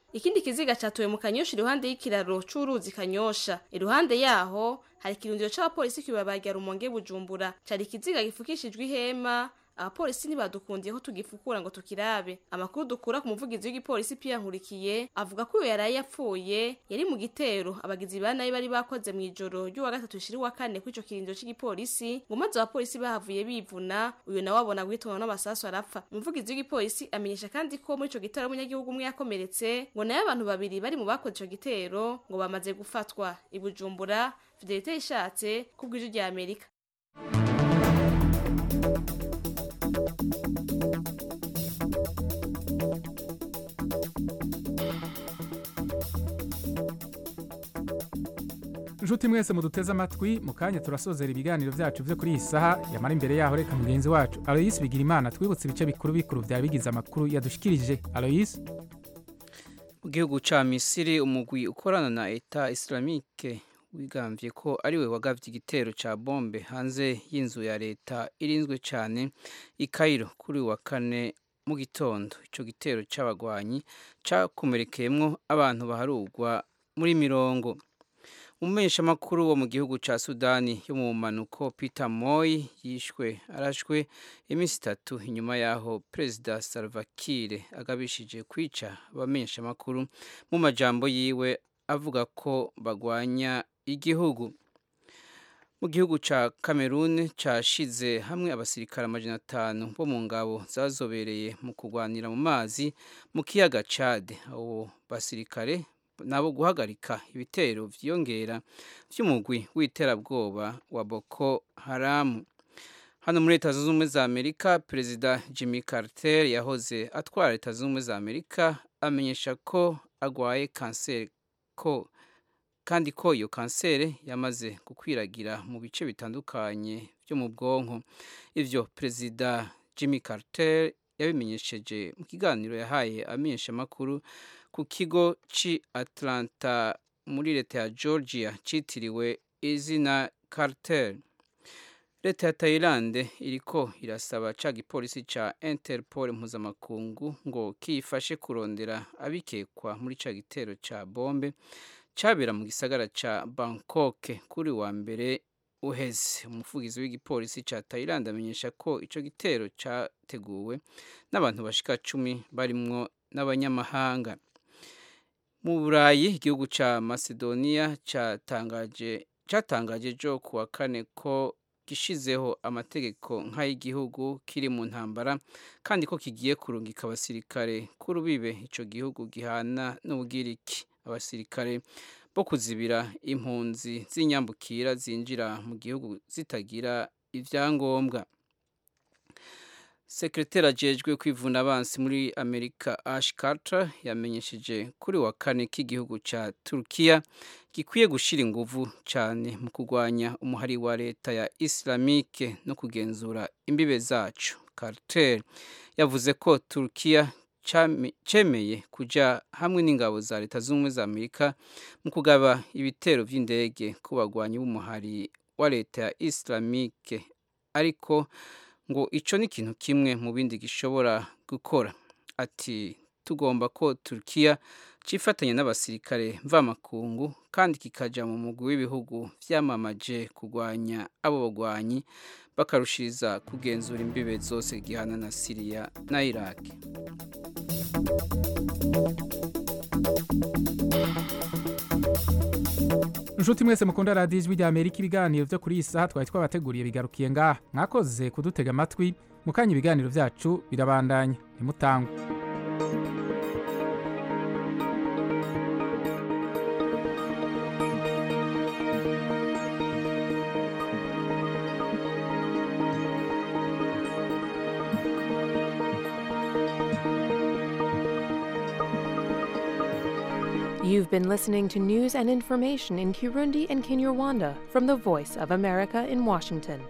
ikindi kiziga catowe mu kanyosha iruhande y'ikiraro c'uruzi kanyosha iruhande yaho hari ikirundiro c'abapolisi kw'ibarabara rumonge bujumbura cari ikiziga gifukishijwe ihema abapolisi ntibadukundiye ko tugifukura ngo tukirabe amakuru dukura ku muvugizi w'igipolisi Pierre Nkurikiye avuga ko uyo yaraye yapfuye yari mu gitero abagizi ba nabi bari bakoze mu ijoro ry'uwa gatatu shiri wa kane kw'ico kirindiro c'igipolisi ngo maze abapolisi bahavuye bivuna uyo nawe abona guhitanwa n'amasasu arapfa umuvugizi w'igipolisi amenyesha kandi ko muri ico gitero umunyagihugu umwe yakomeretse ngo nayo abantu babiri bari mu bakoze ico gitero ngo bamaze gufatwa i Bujumbura Fidelite ishatse kubw'ijwi rya Amerika inshuti mwese muduteze amatwi mu kanya turasozera ibiganiro byacu byo kuri iyi saha yamara imbere yaho reka mugenzi wacu aloyisi bigira imana twibutse ibice bikuru bikuru byaba bigize amakuru yadushikirije aloyisi mu gihugu ca misiri umugwi ukorana na eta islamike wigambye ko ariwe wagavye igitero ca bombe hanze y'inzu ya leta irinzwe cane i Cairo kuri wa kane mu gitondo ico gitero c'abagwanyi cakomerekeyemwo abantu baharugwa muri mirongo umumenyeshamakuru wo mu gihugu ca sudani yo mu manuko peter moy yishwe arashwe iminsi itatu inyuma yaho perezida salva kiir agabishije kwica abamenyeshamakuru mu majambo yiwe avuga ko bagwanya igihugu mu gihugu ca cameroon cashize hamwe abasirikare amajana atanu bo mu ngabo zazobereye mu kurwanira mu mazi mu kiyaga cade abo basirikare nabo guhagarika ibitero vyiyongera vy'umugwi w'iterabwoba wa Boko Haram hano muri leta zunze ubumwe za amerika perezida jimmy carter yahoze atwara leta zunze ubumwe za amerika amenyesha ko agwaye kanseri ko kandi ko iyo kanseri yamaze gukwiragira mu bice bitandukanye byo mu bwonko ivyo perezida jimmy carter yabimenyesheje mu kiganiro yahaye amenyeshamakuru ku kigo ci Atlanta muri leta ya Georgia citiriwe izina Carter. Leta ya Thailand iriko irasaba ca gipolisi ca Interpol mpuzamakungu ngo kiyifashe kurondera abikekwa muri ca gitero ca bombe cabera mu gisagara ca Bangkok kuri wa mbere uheze umuvugizi w'igipolisi ca Thailand amenyesha ko ico gitero categuwe n'abantu bashika cumi barimwo n'abanyamahanga mu burayi igihugu ca macedonia catangaje catangaje jo kuwa kane ko gishizeho amategeko nk'ay'igihugu kiri mu ntambara kandi ko kigiye kurungika abasirikare k'urubibe ico gihugu gihana n'ubugiriki abasirikare bo kuzibira impunzi z'inyambukira zinjira mu gihugu zitagira ivyangombwa sekreteri ajejwe kwivuna abansi muri amerika ash carter yamenyesheje kuri wa kane k'igihugu ca turukiya gikwiye gushira inguvu cane mu kurwanya umuhari wa leta ya islamike no kugenzura imbibe zacu carter yavuze ko turukiya cemeye kuja hamwe n'ingabo za leta z'ubumwe za amerika mu kugaba ibitero vy'indege ku bagwanyi b'umuhari wa leta ya islamike ariko ngo ico ni ikintu kimwe mu bindi gishobora gukora ati tugomba ko Turkiya cifatanya n'abasirikare mvamakungu kandi kikaja mu mugwi w'ibihugu vyamamaje kurwanya abo bagwanyi bakarushiriza kugenzura imbibe zose gihana na Syria na Iraq inshuti mwese mukunda radiyo ijwi rya amerika ibiganiro byo kuri iyi saha twari twabateguriye bigarukiye ngaha mwakoze kudutega amatwi mu kanya ibiganiro byacu birabandanya ntimutangwe You've been listening to news and information in Kirundi and Kinyarwanda from the Voice of America in Washington.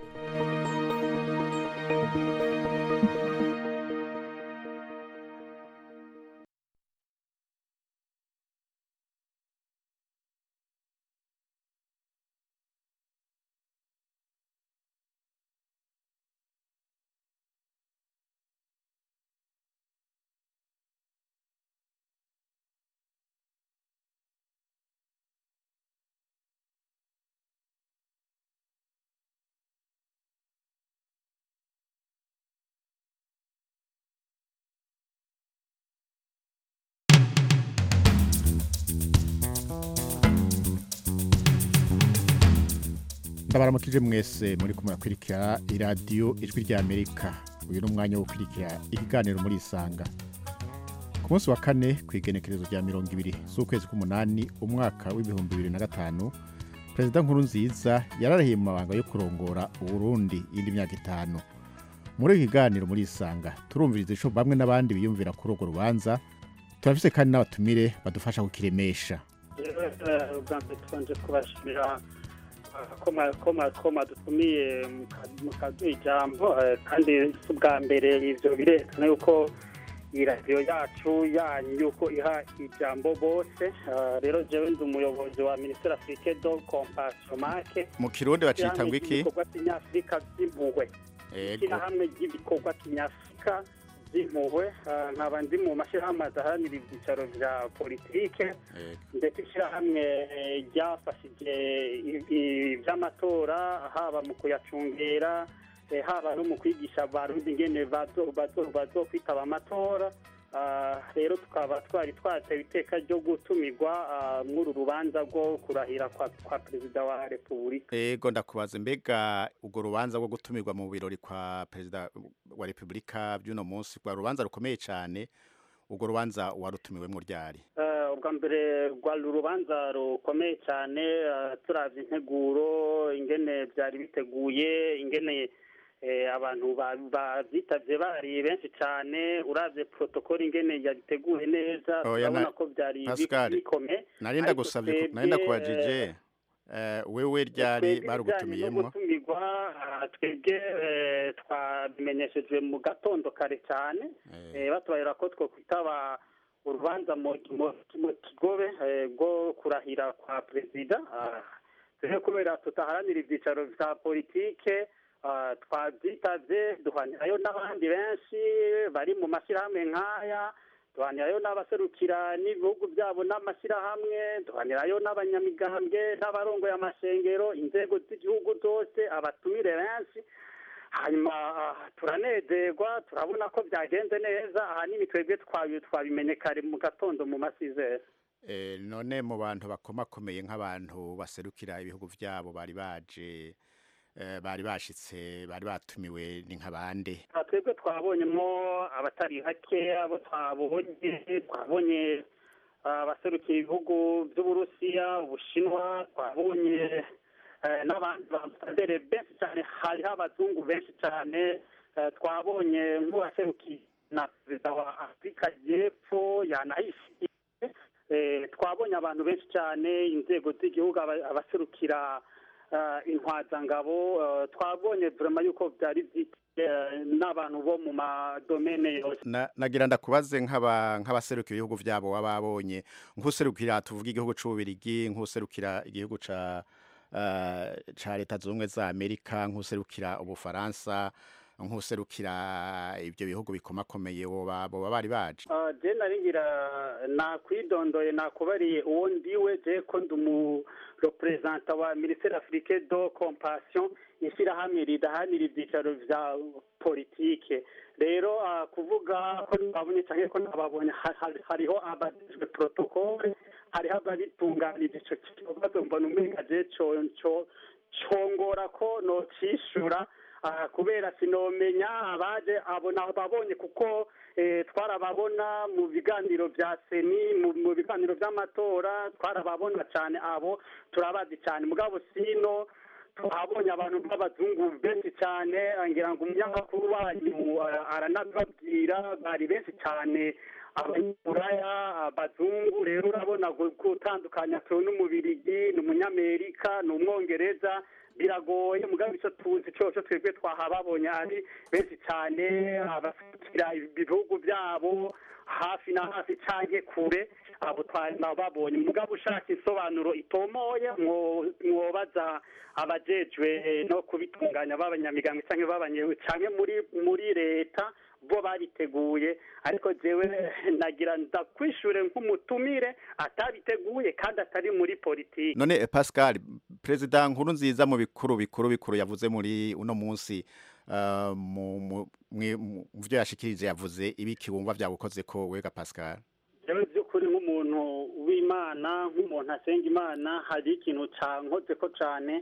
ndabaramukije mwese muri kumwe murakurikira iradiyo ijwi rya amerika uyu ni umwanya wo gukurikira ikiganiro muri isanga ku munsi wa kane ku igenekerezo rya mirongo ibiri z'ukwezi k'umunani umwaka w'ibihumbi bibiri na gatanu perezida nkuru nziza yararahiye mu mabanga yo kurongora uburundi indi myaka itanu muri iki kiganiro muri isanga turumviriza ico bamwe n'abandi biyumvira kuri urwo rubanza turafise kandi n'abatumire badufasha kukiremesha ubwa mbere tubanje kubashimira ko mwadutumiye mukaduha ijambo kandi si ubwa mbere ivyo birerekana yuko iyi radiyo yacu yanyu yuko iha ijambo bose rero jewe ndi umuyobozi wa minisiteri afurike do compassion make mu kirundi bacita ngo iki ibikorwa kinyafurika vy'impuhwe Ego. ishyirahamwe ry'ibikorwa kinyafurika by'impuhwe nkaba ndi mu mashyirahamwe adaharanira ibyicaro vya politike ndetse ishyirahamwe eh, ryafashije i- i- ivy'amatora haba mu kuyacungera eh, haba no mu kwigisha abarundi ingene bazo- bazo- bazokwitaba amatora Ah, rero tukaba twari twatewe iteka ryo gutumirwa ah, mw'uru rubanza rwo kurahira kwa kwa perezida wa repubulika ego ndakubaza mbega urwo rubanza rwo gutumirwa mu birori kwa perezida wa repubulika by'uno munsi rwa rubanza rukomeye cyane urwo rubanza warutumiwemo ryari Eh, ubwa mbere rwari urubanza rukomeye cyane eh, turavye integuro ingene byari biteguye ingene eh, abantu ba- bavyitavye bari benshi cyane uravye protokoli ingene yabiteguye neza Oya, urabona na- ko byari bi- Pascal, bikomeye nari Ariko ndagusabye ku- nari twebwe, ndakubajije eh, eh, wewe ryari twebwe ibijyanye no barugutumiyemo gutumirwa ah, twebwe eh, twabimenyeshejwe mu gatondo kare cyane eh, batubarira ko twokwitaba urubanza mu mu- mu kigobe eh, rwo kurahira kwa perezida Ah, rero kubera tutaharanira ibyicaro vya politike ah, twavyitavye duhanirayo n'abandi benshi bari mu mashyirahamwe nk'aya duhanirayo n'abaserukira n'ibihugu byabo n'amashyirahamwe duhanirayo n'abanyamigambwe n'abarongoye amashengero inzego z'igihugu zose abatumire benshi hanyuma ah, turanezerwa turabona ko byagenze neza ahanini twebwe twabi- twabimenye kare mu gatondo mu masizere Eh, none mu bantu bakomakomeye nk'abantu baserukira ibihugu byabo bari baje eh, bari bashitse bari batumiwe ni nk'abande Ah, twebwe twabonyemo abatari bake abo twabonye twabonye ah, abaserukiye ibihugu by'uburusiya ubushinwa twabonye eh, n'abandi bamusadere benshi cyane hariho abazungu benshi cyane eh, twabonye nk'uwaserukiye na perezida wa afurika y'epfo yanayishiye eh, twabonye abantu benshi cyane inzego z'igihugu aba- abaserukira eh, intwazangabo eh, twabonye vraiment yuko byari byiteye eh, n'abantu bo mu madomene yose Na- nagira ndakubaze nk'aba nk'abaserukira ibihugu byabo wababonye nk'userukira tuvuga igihugu c'ububirigi nk'userukira igihugu ca eh, ca leta zunze ubumwe za amerika nk'userukira ubufaransa nk'userukira ibyo bihugu bikomakomeye boba boba bari baje Ah, je naringira nakwidondoye nakubariye uwo ndiwe je ko ndi umu representa wa ministere afrique do compassion ishyirahamwe ridahanira ibyicaro vya politike rero ah, kuvuga ko nababonye canke ko nababonye ha- ha- hariho abajejwe protokole hariho ababitunganije ico kibazo mbona umenga je co co congora ko nocishura ah, kubera sinomenya abaje abo nababonye kuko eh, twarababona mu biganiro vya seni mu mu biganiro vy'amatora twarababona cane abo turabazi cane mugabo sino tuhabonye abantu b'abazungu benshi cyane ngira ngo umunyamakuru wanyu ah, aranabibabwira bari benshi cyane abanyaburaya abazungu rero urabona gu- gutandukanya tu n'umubirigi ni umunyamerika ni umwongereza biragoye mugabo icyo tuzi cyose twebwe twahababonye ari benshi cyane abasukira ibihugu byabo hafi na hafi canke kure abo twababonye mugabo ushaka insobanuro itomoye mwo- mwobaza abajejwe eh, no kubitunganya b'abanyamigambwe canke b'abanye canke muri muri leta bo babiteguye ariko jewe nagira ndakwishure nk'umutumire atabiteguye kandi atari muri politiki none eh, Pascal perezida nkuru nziza mu bikuru bikuru bikuru yavuze muri uno munsi uh, mu mu mwe- mu vyo yashikirije yavuze ibiki wumva vyagukoze ko wega Pascal jewe by'ukuri nk'umuntu w'imana nk'umuntu asenga imana hari ikintu cankoze ko cane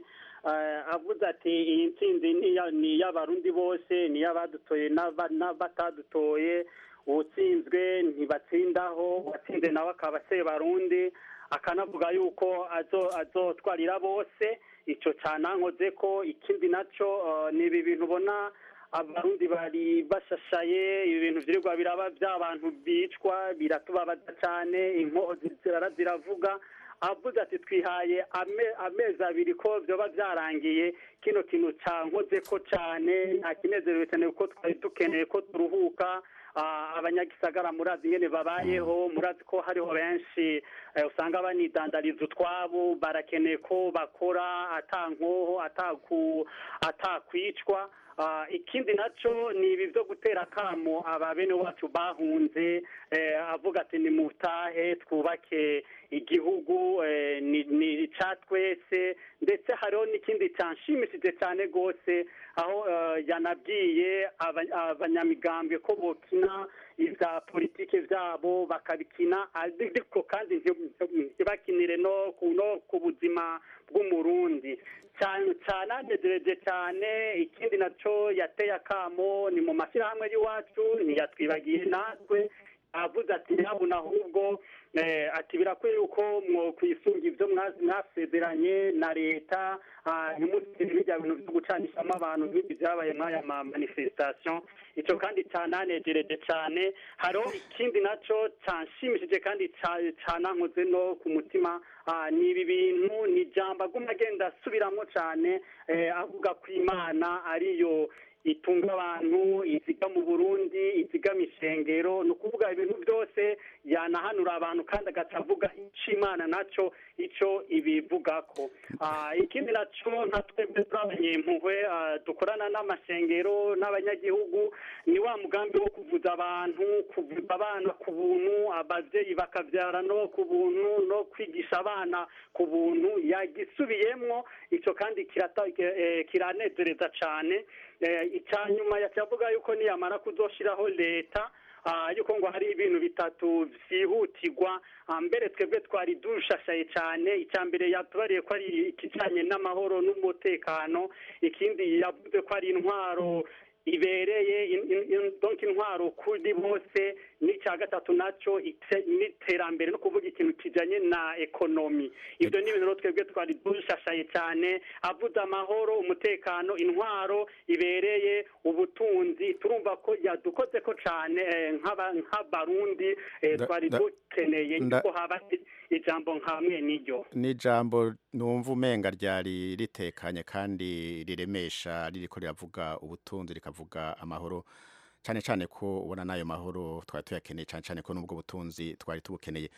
eh, avuze ati iyi ntsinzi ni iya- ni iy'abarundi bose ni iy'abadutoye n'aba- n'abatadutoye uwutsinzwe ntibatsindaho uwatsinze nawe akaba sebarundi akanavuga yuko azo- azotwarira bose icyo cyanankoze ko ikindi nacyo eh, ni ibi bintu ubona abarundi bari bashashaye ibi bintu vyirirwa biraba by'abantu bicwa biratubabaza cyane inkozi zirara ziravuga avuze ati twihaye ame- amezi abiri ko vyoba vyarangiye kino kintu cankoze ko cane nta kinezerewe cyane kuko twari dukeneye ko turuhuka Ah, abanyagisagara murazi ingene babayeho murazi ko hariho benshi eh, usanga banidandariza utwabo barakeneye ko bakora atankoho ataku atakwicwa Ah, ikindi naco ni ibi vyo gutera akamo aba bene wacu bahunze eh, avuga ati ni mutahe twubake igihugu eh, ni ni ica twese ndetse hariho n'ikindi canshimishije cyane rwose aho eh, yanabwiye aba- abanyamigambwe ko bokina ivya politike vyabo bakabikina ariko kandi nti- ntibakinire no ku no ku buzima bw'umurundi cyane cyane anezereje cyane ikindi naco yateye akamo ni mu mashyirahamwe y'iwacu ntiyatwibagiye natwe avuze ati ntabona ahubwo eh, ati birakwiye yuko mwo kwisunga ibyo mwa- mwasezeranye na leta ah, ntimutere bijya bintu byo gucanishamo abantu nk'ibi byabaye mw'aya ma manifestation icyo kandi cyananejereje cyane hariho ikindi naco canshimishije kandi ca- canankoze no ku mutima ah, ni ibi bintu ni ijambo aguma agenda asubiramo cyane eh, avuga ko imana ariyo itunga abantu iziga mu burundi izigama ishengero ni ukuvuga ibintu byose yanahanura abantu kandi agaca avuga icyo imana nacyo icyo ibivugako Ah, ikindi nacyo nka twebwe turabanyempuhwe ah, dukorana n'amashengero n'abanyagihugu ni wa mugambi wo kuvuza abantu kuvuza abana ku buntu ababyeyi bakabyara no ku buntu no kwigisha abana ku buntu yagisubiyemwo icyo kandi kirata- eh, kiranezereza cyane Eh, icya nyuma yavuga yuko niyamara kuzoshiraho leta ah, yuko ngo hari ibintu bitatu vyihutirwa Ah, mbere twebwe twari dushashaye cyane icya mbere yatubariye ko ari ikijanye n'amahoro n'umutekano ikindi yavuze ko ari intwaro ibereye in- in- in- donc intwaro kuri bose n'icya gatatu nacyo ite- n'iterambere no kuvuga ikintu kijanye na ekonomi ibyo ni ibintu rero twebwe twari dushashaye cyane avuze amahoro umutekano intwaro ibereye ubutunzi turumva ko yadukoze ko cyane eh, nk'aba- nk'abarundi eh, Da- twari da- dukeneye nda- ko haba ijambo nkamwe n'iryo ni ijambo numva umenga ryari ritekanye kandi riremesha ririko riravuga ubutunzi rikavuga amahoro cyane cyane ko ubona n'ayo mahoro twari tuyakeneye cyane cyane ko n'ubwo butunzi twari tubukeneye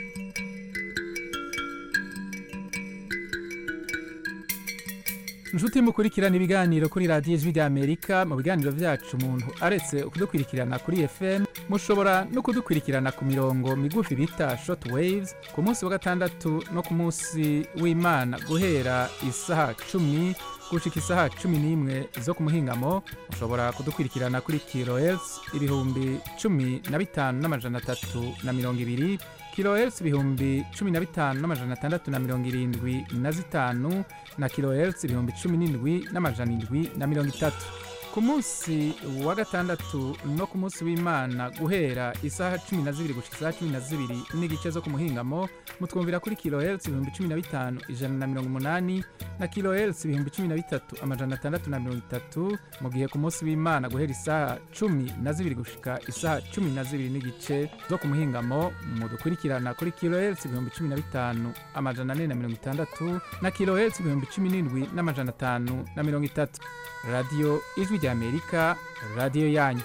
inshuti mukurikirana ibiganiro kuri radiyo ijwi ry'amerika mu biganiro byacu umuntu aretse kudukurikirana kuri fm mushobora no kudukurikirana ku mirongo migufi bita short waves ku munsi wa gatandatu no ku munsi w'imana guhera isaha cumi gushika isaha cumi n'imwe zo ku muhingamo mushobora kudukurikirana kuri kilohertz ibihumbi cumi na bitanu n'amajana atatu na mirongo ibiri kilohertz ibihumbi cumi na bitanu n'amajana atandatu na mirongo irindwi na zitanu na kilohertz ibihumbi cumi n'indwi n'amajana indwi na mirongo itatu ku munsi wa gatandatu no ku munsi w'imana guhera isaha cumi na zibiri gushika isaha cumi na zibiri n'igice zo ku muhingamo mutwumvira kuri kilohertz ibihumbi cumi na bitanu ijana na mirongo umunani na kilohertz ibihumbi cumi na bitatu amajana atandatu na mirongo itatu mu gihe ku munsi w'imana guhera isaha cumi na zibiri gushika isaha cumi na zibiri n'igice zo ku muhingamo mudukurikirana kuri kilohertz ibihumbi cumi na bitanu amajana ane na mirongo itandatu na kilohertz ibihumbi cumi n'indwi n'amajana atanu na mirongo itatu radiyo ijwi ry'amerika radiyo yanyu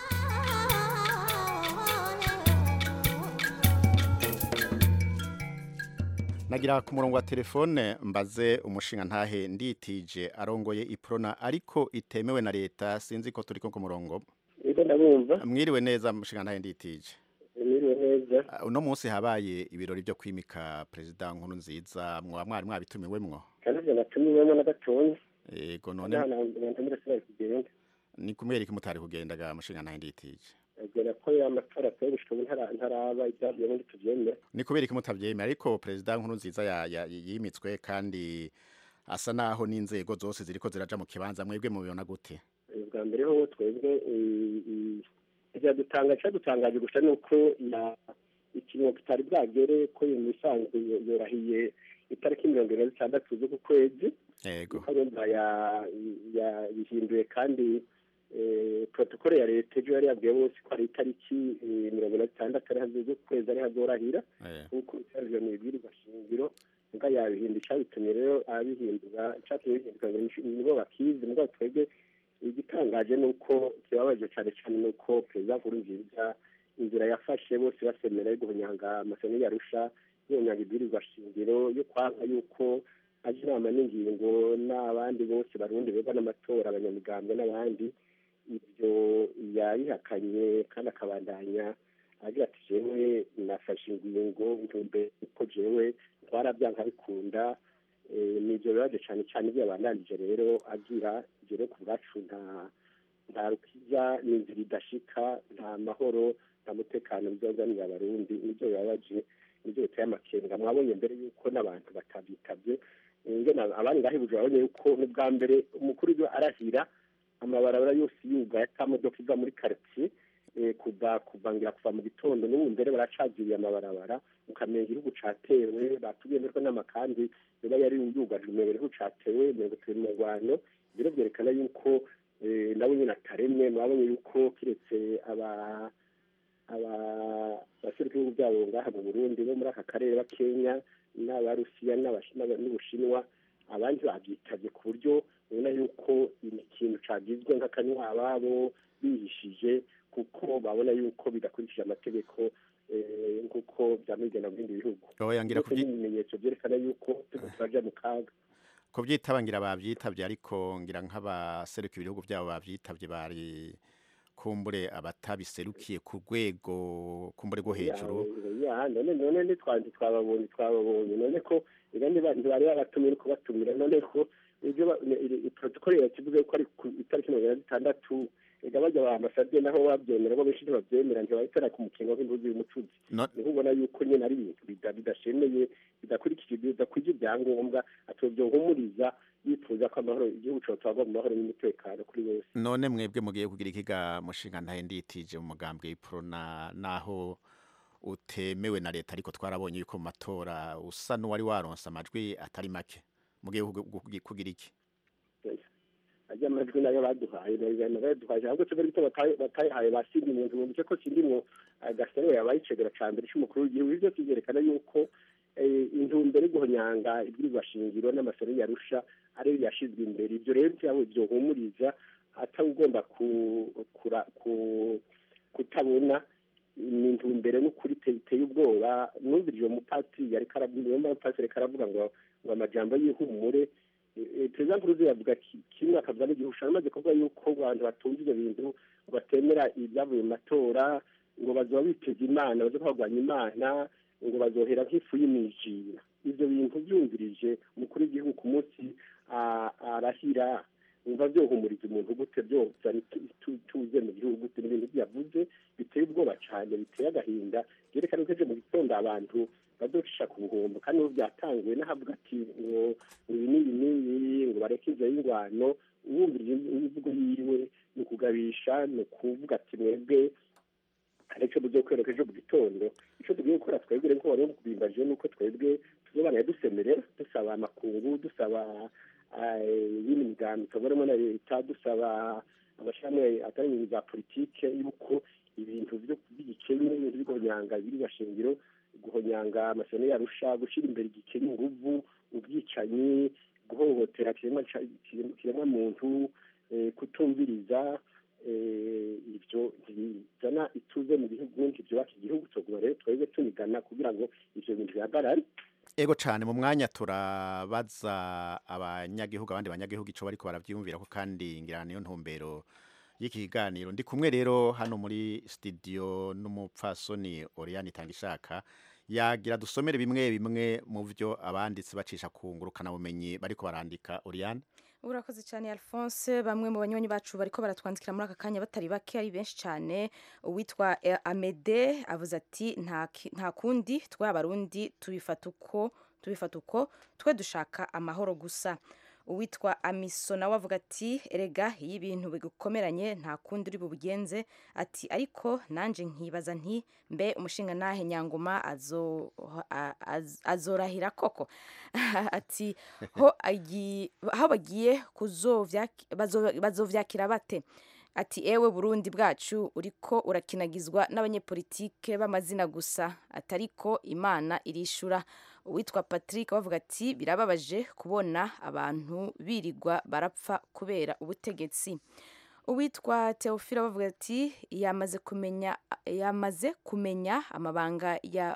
nagira ku murongo wa telefone mbaze umushinga ntahe nditije arongoye iprona ariko itemewe na leta sinzi ko turi ko ku murongo Ego ndabumva mwiriwe neza umushinga ntahe nditije mwiriwe neza Ah, uno munsi habaye ibirori byo kwimika perezida nkuru nziza mwaba mwari mwabitumiwemwo kandi ivyo natumiwemo na gatonya yego kandi none hano ngenda murasubira kugenda ni kumwereka mutari kugendaga umushinga ntahe nditije agera ko amatora atoye gushika ubu ntara- ntaraba ibyavuye muri tuvyemera ni kubera iki mutabyemera ariko perezida nkuru nziza ya- ya- yimitswe kandi asa naho n'inzego zose ziriko ziraja mu kibanza mwebwe mubibona gute bwa mbere ho twebwe ibyadutanga cyadutangaje gusa ni uko ikintu kitari bwagere ko iyo misanzu yorohiye itariki mirongo ine na zitandatu z'uku kwezi yego urumva yabihinduye kandi protokole ya leta ejo yari yabwiye bose ko ari itariki mirongo ine na zitandatu ari z'uku kwezi ari hazorahira nk'uko bisanzwe mu ibwirizwa shingiro mbwa yabihinda icyabitumye rero abihindura icyatumye bihinduka nibo bakizi mbwa twebwe igitangaje ni uko kibabaje cyane cyane ni uko perezida nkurunziza inzira yafashe bose basemera yo guhunyanga amasomo yarusha yonyanga ibwirizwa shingiro yo kwanga yuko aje inama n'ingingo n'abandi bose barundi beba n'amatora abanyamigambwe n'abandi ibyo yabihakanye kandi akabandanya agira ati jewe nafashe ingingo ntumbe uko jewe twarabyanka bikunda nibyo bibaje cyane cyane ibyo yabandanije rero agira jere ku bwacu nta nta rukiza n'inzira idashika nta mahoro nta mutekano bizazanira abarundi nibyo bibabaje nibyo biteye amakenga mwabonye mbere yuko n'abantu batabyitabye abandi ngahebuje babonye yuko n'ubwa mbere umukuru w'igihugu arahira amabarabara yose yugaye atamodoka iva muri karitsiye kuva kuvangira kuva mu gitondo n'ubu mbere baracagiriye amabarabara ukamenya igihugu catewe batubwiye ko n'amakambi biba yari yugajwe umenya igihugu catewe mirongo turi mu rwano rero byerekana yuko nabo nyine ataremwe mwabonye yuko kiretse aba abaserukira ibihugu byabo ngaha mu burundi bo muri aka karere bakenya n'abarusiya n'ubushinwa abandi babyitabye ku buryo ubona yuko ikintu cagizwe nk'akanywa ababo bihishije kuko babona yuko bidakurikije amategeko nk'uko byamigena mu bindi bihugu ibimenyetso byerekana yuko turaja mu kaga kubyitaba ngira babyitabye ariko ngira nk'abaseruka ibihugu byabo babyitabye bari kumbure abatabiserukiye ku rwego kumbure rwo hejuru none none ntitwanze twababonye twababonye none ko ntibari babatumire kubatumira none ko ibyo protokole yakivuze ko ari ku itariki mirongo ine na zitandatu ega bajya ba ambasaderi naho babyemera bo benshi ntibabyemera ntibahitana ku mukingo w'imbuzi y'umucuzi niho ubona yuko nyine ari ibintu bidashemeye bidakurikije bidakwije ibyangombwa atobyohumuriza yifuza ko amahoro igihugu cyotwagwa mu mahoro n'umutekano kuri bose none mwebwe mugiye kugira ikiga mushinga ntahe nditije mu mugambwe w'iprona naho utemewe na leta ariko twarabonye yuko mu matora usa n'uwari waronse amajwi atari make mugiye kugira iki ajya amajwi nayo baduhaye baduhaye ahubwo tuve gito batayihaye basindi mu nzu bice ko sindimwo gasero yabaye icegera ca mbere c'umukuru w'igihugu ivyo kivyerekana yuko intumbero yo guhonyanga ibwirizwa shingiro n'amasoro yarusha ariyo yashizwe imbere ivyo rero vyabo vyohumuriza atawugomba kutabona ni intumbero n'ukuri iteye ubwoba numvirije uwo mupatiri yariko aravuga umupatiri ariko aravuga ngo ngo amajambo y'ihumure perezida nkuruzi yavuga kimwe akavuga n'igihushanyo amaze kuvuga yuko abantu batumva ivyo bintu batemera ibyavuye mu matora ngo bazoba biteza imana bazo kurwanya imana ngo bazohera nk'ifu y'imijira ivyo bintu vyumvirije umukuru w'igihugu ku munsi arahira umva vyohumuriza umuntu gute vyozana tuze mu gihugu gute n'ibintu vyavuze biteye ubwoba cane biteye agahinda vyerekana ko ejo mu gitondo abantu bazocisha ku buhombo kandi ubu byatanguwe n'ahavuga ati ngo ibi n'ibi n'ibi ngo bareke inzira y'ingwano wumvirije imvugo yiwe ni ukugabisha ni ukuvuga ati mwebwe hari icyo tugiye kwereka ejo mu gitondo icyo tugiye gukora twebwe rero wari kubimbaje ni uko twebwe tuzobana dusemerera dusaba amakungu dusaba ibindi migambi tubarimo na leta dusaba amashami atari mu za politike y'uko ibintu by'igikenye ibintu byo guhonyanga ibiri shingiro guhonyanga amashyano yarusha gushyira imbere igikenye inguvu ubwicanyi guhohotera kiremwa muntu kutumviriza ibyo bizana ituze mu gihugu ntibyubaka igihugu tuguma rero twebwe tunigana kugira ngo ibyo bintu bihagarare ego cyane mu mwanya turabaza abanyagihugu abandi banyagihugu icyo bariko barabyiyumvira ko kandi ngira niyo ntumbero y'iki kiganiro ndi kumwe rero hano muri studio n'umupfasoni Oriane Tangishaka yagira dusomere bimwe bimwe mu byo abanditsi bacisha ku ngurukana bumenyi bariko barandika Oriane urakoze cyane alphonse bamwe mu banywanyi bacu bariko baratwandikira muri aka kanya batari bake ari benshi cyane uwitwa amede avuze ati nta kundi twe abarundi tubifata uko tubifata uko twe dushaka amahoro gusa uwitwa amiso nawe avuga ati erega iyo ibintu bigukomeranye nta kundi uri bubigenze ati ariko nanjye nkibaza nti mbe umushinga nahe nyangoma azo- a- az- azorahira koko ati ho agi- aho bagiye kuzovyak- bazo- bazovyakira bate ati ewe burundi bwacu uriko urakinagizwa n'abanyepolitike b'amazina gusa atariko imana irishura uwitwa patrick bavuga ati birababaje kubona abantu birirwa barapfa kubera ubutegetsi uwitwa teofila bavuga ati yamaze kumenya yamaze kumenya amabanga ya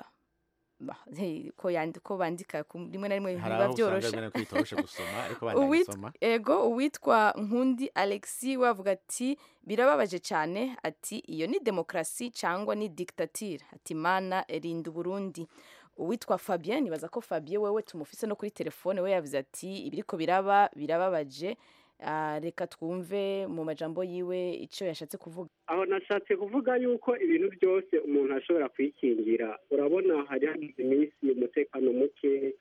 Hey, ko yandi- ko bandika ku- rimwe na rimwe hari biba aho usanga byoroshe rimwe na rimwe bitoroshe gusoma ariko Uwit- bandabisoma ego uwitwa nkundi alexi we avuga ati birababaje cyane ati iyo ni demokarasi cyangwa ni dictature ati mana rinda uburundi uwitwa fabien nibaza ko fabien wewe tumufise no kuri telefone we yavuze ati ibiriko biraba birababaje Ah, reka twumve mu majambo yiwe icyo yashatse kuvuga aho nashatse kuvuga yuko ibintu byose umuntu ashobora kwikingira urabona hari hagize iminsi umutekano muke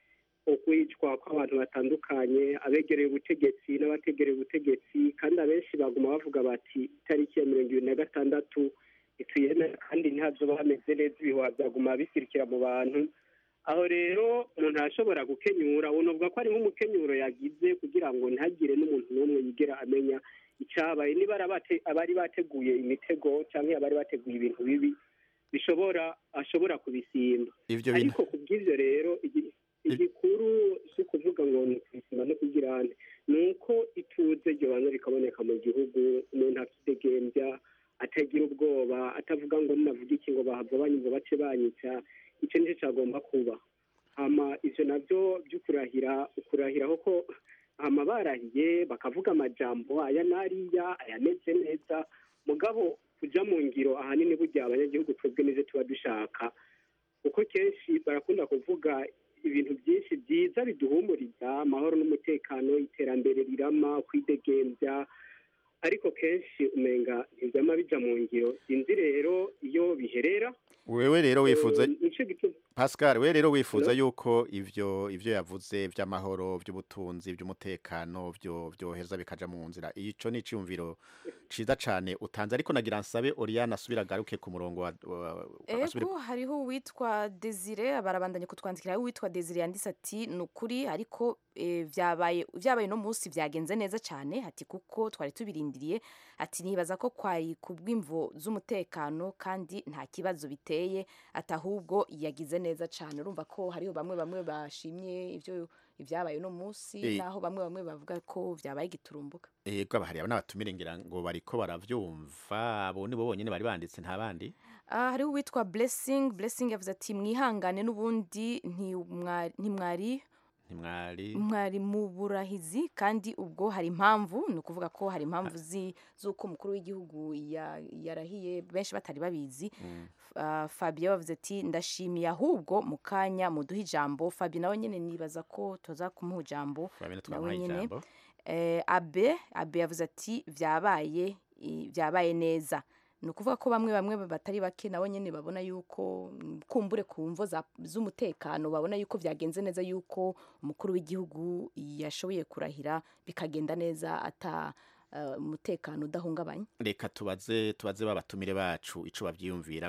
ukwicwa kw'abantu batandukanye abegereye ubutegetsi n'abategereye ubutegetsi kandi abenshi baguma bavuga bati itariki ya mirongo ibiri na gatandatu ituyemera kandi ntihazoba hameze neza ibihuha byaguma bisirikira mu bantu aho rero umuntu arashobora gukenyura unovuga ko ari nk'umukenyuro yagize kugira ngo ntihagire n'umuntu n'umwe yigera amenya icyabaye niba ari abate- abari bateguye imitego cyangwa abari bateguye ibintu bibi bishobora ashobora kubisimba Ivyo bintu- ariko ku bw'ivyo rero igi- igikuru si ukuvuga ngo ni ukubisimba no kugira ane ni uko ituze ryobanza rikaboneka mu gihugu umuntu akidegembya atagira ubwoba atavuga ngo ninavuga iki ngo bahava banyumva bace banyica icyo nicyo cyagomba kuba hama ivyo navyo vy'ukurahira ukurahiraho ko hama barahiye bakavuga amajambo aya n'ariya ayameze neza mugabo kuja mu ngiro ahanini burya abanyagihugu twebwe nivyo tuba dushaka kuko kenshi barakunda kuvuga ibintu byinshi byiza biduhumuriza amahoro n'umutekano iterambere rirama kwidegembya ariko kenshi umenga ntibyama bija mu ngiro sinzi rero iyo biherera wewe rero wifuza Eh, nico gituma Pascal we rero wifuza yuko ivyo ivyo yavuze by'amahoro by'ubutunzi by'umutekano byo byoheza bikaja mu nzira ico ni iciyumviro ciza cane utanze ariko nagira nsabe Oriane asubira agaruke ku murongo wa, wa asubire- ego hariho uwitwa desire barabandanya kutwandikira hariho uwitwa desire yanditse ati ni ukuri ariko eh, vyabaye vyabaye no munsi vyagenze neza cyane ati kuko twari tubirindiriye ati nibaza ko kwari ku bw'imvo z'umutekano kandi nta kibazo biteye ati ahubwo yagize neza cyane urumva ko hariho bamwe bamwe bashimye ivyo ibyabaye no munsi Eh. naho bamwe bamwe bavuga ko vyabaye giturumbuka Ego abahari n'abatumire ngira ngo bariko baravyumva abo nibo bonyene bari banditse nta bandi Ah, hariho uwitwa blessing blessing yavuze ati mwihangane n'ubundi ntimwa- ntimwari ntimwari mwari mu burahizi kandi ubwo hari impamvu ni ukuvuga ko hari impamvu zi- z'uko umukuru w'igihugu ya- yarahiye benshi batari babizi Ah, fabien bavuze ati ndashimiye ahubwo mu kanya muduhe ijambo fabien nawe nyine nibaza ko tuza kumuha ijambo Fabien nawe twamuhaye nyine ijambo Eh, abe abe yavuze ati vyabaye i- vyabaye neza ni ukuvuga ko bamwe bamwe batari bake nabo nyine babona yuko mm, kumbure ku mvo za- z'umutekano babona yuko vyagenze neza yuko umukuru w'igihugu yashoboye kurahira bikagenda neza ata eh, umutekano udahungabanye reka tubaze tubaze babatumire bacu ico bavyiyumvira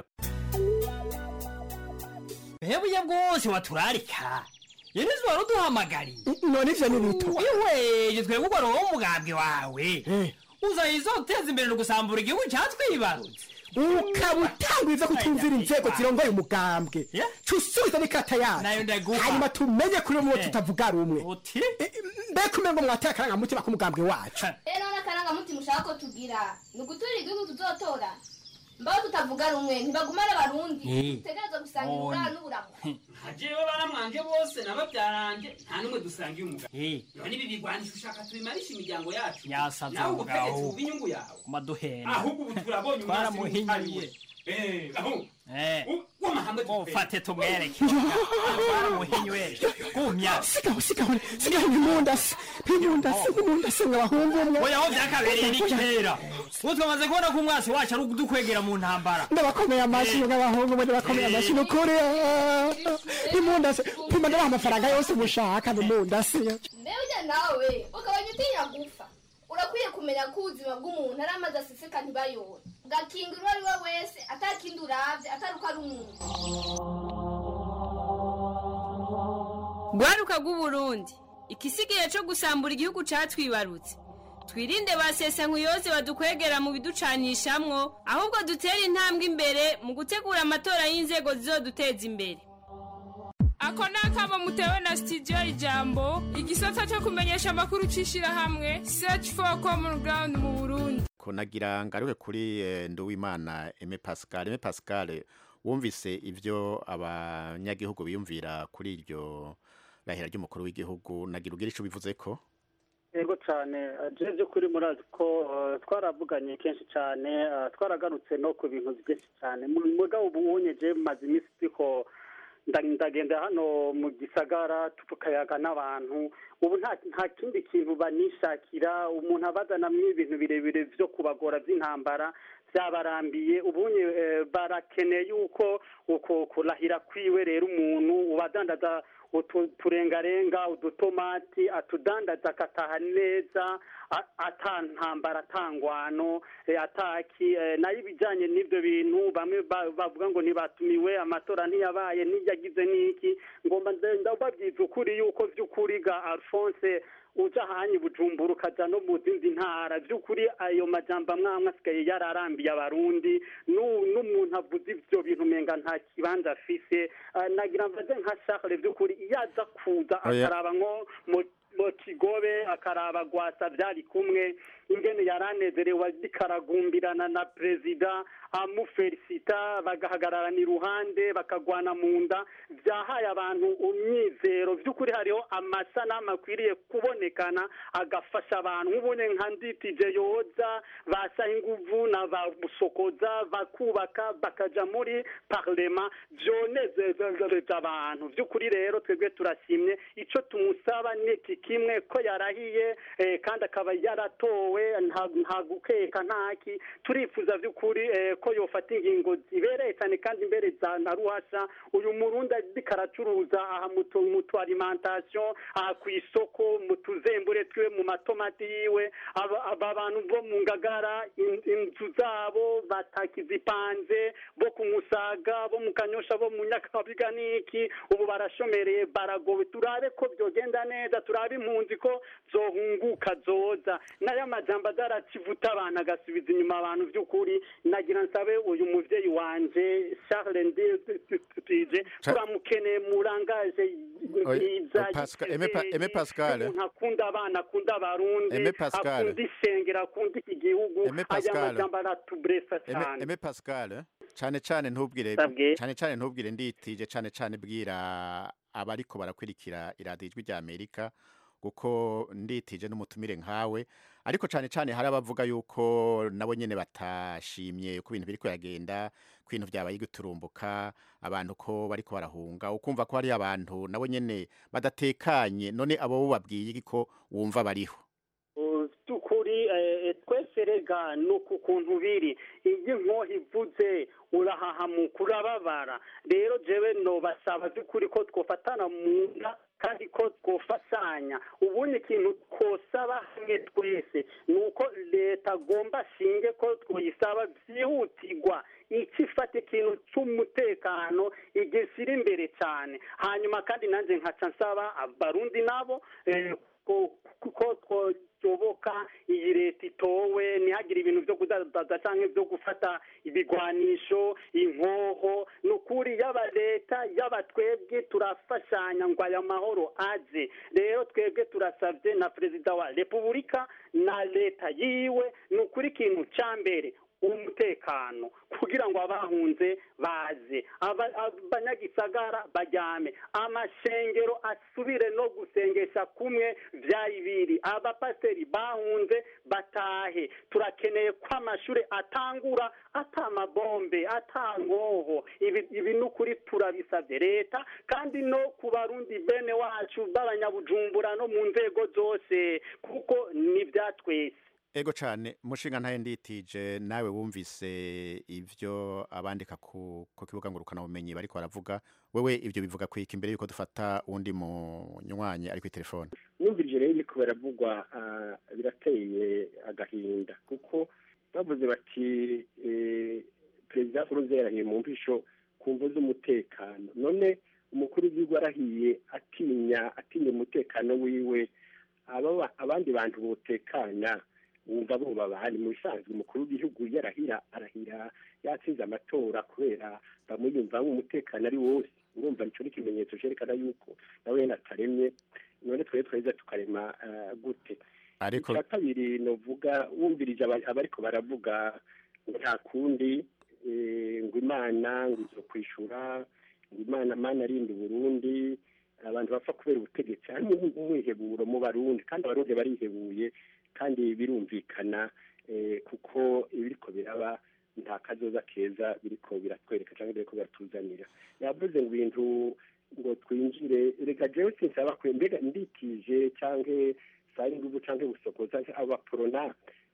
Hebuye bwose waturarika Yenizi wari uduhamagariye none ivyo ni bito Iwe twebwe ugwa roho umugambwe wawe Uzayizo uteza imbere no gusambura igihugu cyatwibarutse ukaba utanga ivyo kutumvira inzego zirongoye umugambwe cusubiza n'ikata Nayo yacu ndaguha. hanyuma tumenye kuri umwe tutavuga rumwe uti mbega umengo mwateye akarangamutima k'umugambwe wacu rero n'akarangamutima ushaka ko tugira ni ugutura igihugu tuzotora mbaho tutavuga rumwe ntibagumane abarundi Eh. dutegereza gusangira uburara n'uburamu hajewe baramwanje bose n'ababyaranje nta n'umwe dusangiye umugabo none ibi bigwanisha ushaka tubimarisha imiryango yacu Yasaze nawe ubutegetsi umugabo. buba inyungu yawe kumaduhera ahubwo ubu turabonye umwasi twaramuhinyuye n'umutariwe Eh, aho. Eh. Wamahanga ufate tumwereke muhinyi we gumya sigaho sigaho sigaho impundasi impundasi impundasi nk'abahungu umwe oya aho byakabereye ni kera ubu twamaze kubona ko umwasi wacu ari udukwegera mu ntambara ndabakomeye amashyi nk'abahungu umwe ndabakomeye amashyi ni ukuri ah, impundasi pima ndabaha amafaranga yose mushaka ni impundasi mbega ujya nawe ukabanya utinya gupfa urakwiye kumenya ko ubuzima bw'umuntu ari amazi aseseka ntibayore ugakinga uwo ari we wese atakindi urabye atari uko ari umuntu rwaruka rw'uburundi igisigaye cyo gusambura igihugu cyatwibarutse twirinde ba sesankuyoze badukwegera mu biducanishamwo ahubwo dutere intambwe imbere mu gutegura amatora y'inzego zizoduteza imbere ako ni akamo mutewe na sitidiyo ijambo igisata cyo kumenyesha amakuru cy'ishyirahamwe search for common ground mu burundi ko nagira ngaruke kuri eh, nduwimana eme pascal eme pascal wumvise ibyo abanyagihugu biyumvira kuri iryo rahira ry'umukuru w'igihugu nagira ubwira icyo bivuze ko yego cyane je by'ukuri murazi ko eh, twaravuganye kenshi cyane eh, twaragarutse no ku bintu byinshi cyane Mu- mugabo ubu unyeje maze iminsi turiko nda- ndagenda hano mu gisagara tukayaga n'abantu ubu nta nta kindi kintu banishakira umuntu abazanamwo ibintu birebire byo kubagora by'intambara byabarambiye ubunye eh, barakeneye yuko uko kurahira kwiwe rero umuntu ubadandaza utu turengarenga udutomati atudandaza akataha neza a- ata ntambara atangwano eh, ataki eh, nayo ibijyanye n'ibyo bintu bamwe ba- bavuga ngo ntibatumiwe amatora ntiyabaye ntiyagize n'iki ngomba nze- ndababwiza ukuri yuko by'ukuri ga alphonse uja hanyi bujumbura ukaja no mu zindi ntara by'ukuri ayo majambo amwe amwe asigaye yararambiye abarundi Nu- n'umuntu avuze ivyo bintu umenga nta kibanza afise Ah, nagira mbaze nka Charles by'ukuri iyo aza kuza Oya. akaraba nko mu mu kigobe akaraba gwasa byari kumwe ingene yaranezerewe zikaragumbirana na perezida amufelicita bagahagararana iruhande bakagwana mu nda byahaye abantu umyizero by'ukuri hariho amasanamu akwiriye kubonekana agafasha abantu nk'ubone nka nditije yoza basaha inguvu na ba busokoza bakubaka bakaja muri parlema byonezereje abantu by'ukuri rero twebwe turashimye ico tumusaba ni iki kimwe ko yarahiye eh, kandi akaba yaratowe nta nta gukeka ntaki turifuza by'ukuri eh, ko yofata ingingo zibereye cyane kandi imbere za na ruhasha uyu murundi ariko aracuruza aha mu tu- mu tu alimentation aha ku isoko mu tuzembure twiwe mu matomati yiwe aba aba bantu bo mu ngagara in- inzu zabo batakizipanze bo ku musaga bo mu kanyosha bo mu nyakabiga n'iki ubu barashomereye baragowe turabe ko byogenda neza turabe impunzi ko zohunguka zoza nayo amajambo adarakivuta abantu agasubiza inyuma abantu by'ukuri nagira nsabe uyu muvyeyi wanje Charles Ndije Cha- turamukeneye murangaje Oya, bwiza Pascal- Aime Pa- Aime Pascal. umuntu akunda abana akunda abarundi Aime Pascal. akunda isengero akunda iki gihugu Aime aya Pascal. majambo aratubresa Eme, cyane eme Pascal eh? cyane cyane ntubwire Sabwe. cyane cyane ntubwire nditije cyane cyane bwira abariko barakwirikira iradiyo ijwi rya Amerika kuko nditije n'umutumire nkawe ariko cyane cyane hari abavuga yuko nabo nyene batashimye ko ibintu biriko yagenda ko ibintu byabaye guturumbuka abantu ko bariko barahunga ukumva ko hari abantu nabo nyene badatekanye none abo bo babwiye iki ko wumva bariho by'ukuri eh, twese rega ni uku kuntu biri iyo inkoho ivuze urahahamuka urababara rero jewe nobasaba by'ukuri ko twofatana mu nda kandi ko twofasanya ubundi ikintu twosaba hamwe twese ni uko leta agomba ashinge ko twoyisaba byihutirwa iki ifata ikintu cy'umutekano igishyira imbere cyane hanyuma kandi nanjye nkaca nsaba abarundi nabo eh, ko ko twoyoboka iyi leta itowe ntihagire ibintu byo kudaza cyangwa byo gufata ibigwanisho inkoho ni ukuri yaba leta yaba twebwe turafashanya ngo aya mahoro aze rero twebwe turasabye na perezida wa repubulika na leta yiwe ni ukuri ikintu cya mbere umutekano kugira ngo abahunze baze Aba- abanyagisagara bajyame amashengero asubire no gusengesha kumwe byari biri abapasiteri bahunze batahe turakeneye ko amashuri atangura atamabombe atangoho ibi ibi ni ukuri turabisabye leta kandi no ku barundi bene wacu b'abanyabujumbura no mu nzego zose kuko ni ibya twese ego cyane mushinga ntaye nditije nawe wumvise ibyo abandika ku ku kibuga ngurukanabumenyi bariko baravuga wewe ibyo bivuga kwika imbere yuko dufata uwundi munywanyi ari kuri telefone numvirije rero biriko biravugwa ah, birateye agahinda kuko bavuze bati eh, perezida nkurunziza yarahiye mu mpisho ku mvu z'umutekano none umukuru w'igihugu arahiye atinya atinya umutekano wiwe aba- abandi bantu botekana wumva boba bahari mu bisanzwe umukuru w'igihugu yarahira arahira yatsinze amatora kubera bamwiyumvamo umutekano ari wose urumva nicyo ni ikimenyetso cyerekana yuko nawe yenda ataremye none twari twaheza tukarema ah, gute ariko icya kabiri novuga wumvirije aba- abariko baravuga ngo nta kundi eh, ngo imana ngo izo kwishura ngo imana mana arinda uburundi abantu bapfa kubera ubutegetsi harimo umwiheburo mu barundi kandi abarundi barihebuye kandi birumvikana eh, kuko ibiriko biraba nta kazoza keza biriko biratwereka cyangwa biriko biratuzanira yavuze ngo ibintu ngo twinjire reka jewe sinsaba kwe mbega ndikije canke sari nguvu canke busokoza abaporona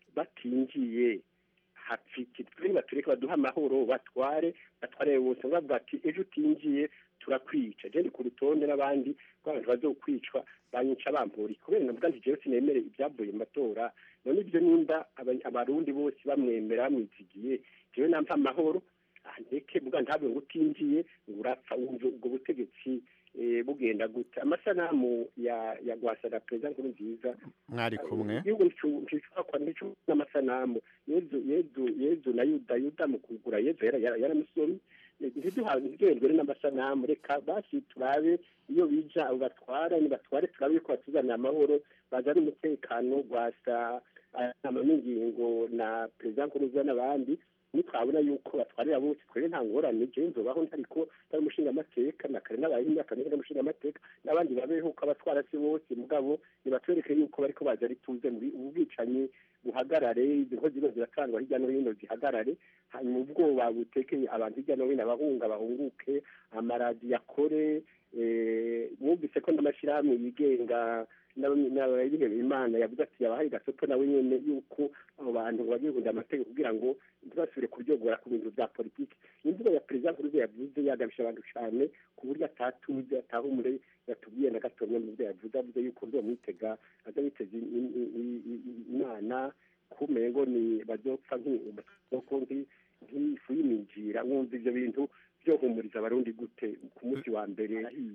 batinjiye hapfiki turi batureke baduha amahoro batware batware bose bavuga ati ejo utinjiye turakwica je ndi ku rutonde n'abandi rw'abantu bazokwicwa banyica bampuri kubera navuga nti jewe sinemere ibyavuye mu matora none ibyo nimba aba- abarundi bose bamwemera bamwizigiye jewe nampa amahoro ah, ndeke vuga ntabwe ngo utinjiye ngo urapfa wumva ubwo butegetsi eh, bugenda gute amasanamu ya ya gwasana perezida nkuru nziza mwari kumwe igihugu nticushobora kwa nticu n'amasanamu yezu yezu yezu na yuda yuda mu kugura yezu yara- yara- yaramusomye ntiduhendwe n'amasanamu reka basi turabe iyo bija abo batwara nibatware turabe yuko batuzanira amahoro bazana umutekano gwasa inama n'ingingo na perezida nkuruza n'abandi nitwabona yuko batwarira bose twere nta ngorane jewe nzobaho ntariko ntari umushingamateka na kare n'abaye imyaka myinshi n'umushingamateka n'abandi babeho uko abatwara se bose mugabo nibatwereke yuko bariko baza ari tuze muri ubu bwicanyi buhagarare izi nkozi zose ziratangwa hirya no hino zihagarare hanyuma ubwoba butekeye abantu hirya no hino abahunga bahunguke amaradiyo akore eh, mwumvise ko n'amashyirahamwe yigenga n'abihebeye imana yavuze ati yabahaye gasopo nawe nyene yuko abo bantu bagiye kunda amategeko kugira ngo ntibasubire kuryogora ku bintu bya politiki imvugo ya perezida nkuruze yavuze yagabisha abantu cyane ku buryo atatuze atahumure yatubwiye na gatonya mu byo yavuze avuze yuko nzomwitega aza yiteze i- i- i- i- i- imana kumengo ni bazopfa nk'umutuko nk'ifu y'iminjira mwumva ivyo bintu byohumuriza abarundi gute ku munsi wa mbere yahiye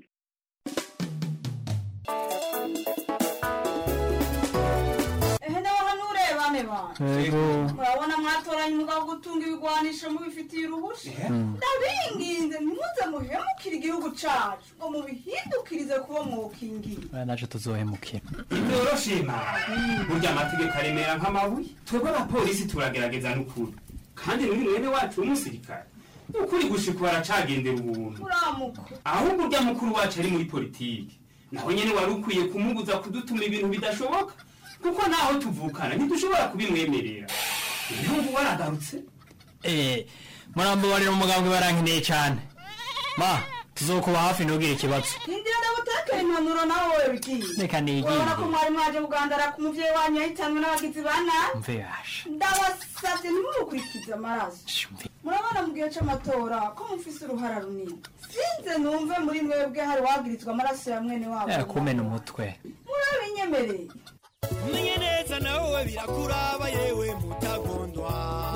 ehe nawe hano urebane bana Yego. murabona mwatoranye umugabo wo gutunga ibigwanisho mubifitiye uruhusha ndabinginze ntimuze muhemukire igihugu cacu ngo mubihindukirize kuba mwokingiye aya naje tuzohemukira byoroshima burya amategeko aremera nk'amabuye twebwe abapolisi turagerageza n'ukuri kandi n'uyu mwene wacu w'umusirikare ukuri gushika baracagendera ubuntu muramuka ahubwo urya mukuru wacu ari muri politiki naho nyene wari ukwiye kumubuza kudutuma ibintu bidashoboka kuko naho tuvukana ntidushobora kubimwemerera ibihugu waragarutse eh murambabarira umugambwe barankeneye cyane ma tuzokuba hafi ntugire ikibazo hindira ndagutekera impanuro nawe wowe bigiye Reka nigire. urabona ko mwari mwaje kugandara ku muvyeyi wanyu yahitanwe n'abagizi ba nabi mve yasha ndabasavye ntimumukurikize amaraso murabona mu gihe c'amatora ko mufise uruhara runini sinze numve muri mwebwe hari wagirizwa amaraso ya mwene wabo eh kumena umutwe murabinyemereye umenye neza nawe birakuraba yewe mutagondwa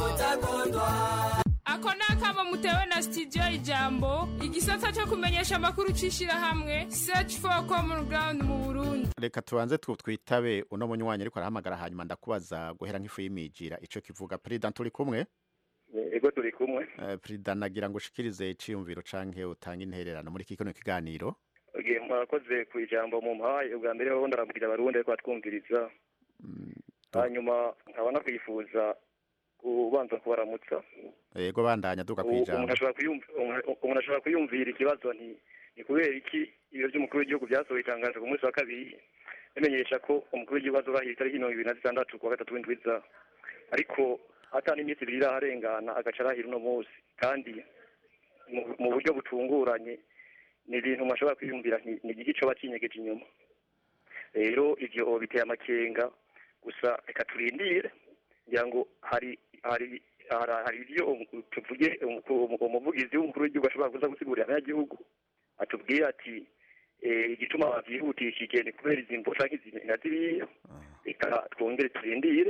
ako ni akamo mutewe na studio ijambo igisata cyo kumenyesha amakuru c'ishirahamwe search for common ground mu burundi reka tubanze tu- twitabe uno munywanyi ariko arahamagara hanyuma ndakubaza guhera nk'ifu y'imijira ico kivuga perezida turi kumwe ego turi kumwe Eh, perezida nagira ngo ushikirize iciyumviro canke utange intererano muri kino kiganiro Oge, mwakoze ku ijambo mu mpaye ubwa mbere ho ndaramukira abarundi ariko batwumviriza hanyuma nkaba nakwifuza kubanza kubaramutsa yego bandanya duka U- umuntu kwijambo ashobora kuyumv- umuntu- umuntu ashobora kwiyumvira ikibazo nti ni kubera iki ibiro by'umukuru w'igihugu byasohoye itangazo ku munsi wa kabiri bimenyesha ko umukuru w'igihugu azorahira itariki mirongo ibiri na zitandatu kuwa gatatu w'indwi iza ariko ata n'iminsi ibiri iraharengana agaca arahira uno munsi kandi mu- mu buryo butunguranye ni ibintu umuntu ashobora kwiyumvira nti ni igiki coba kinyegeje inyuma rero ivyo biteye amakenga gusa reka turindire ngira ngo hari hari hari hari ibyo um- tuvuge umu- umuvugizi w'umukuru w'igihugu ashobora kuza gusigurira abanyagihugu atubwira ati eh, igituma bavyihutishije ni kubera izi mvo canke izi na ziriya reka twongere turindire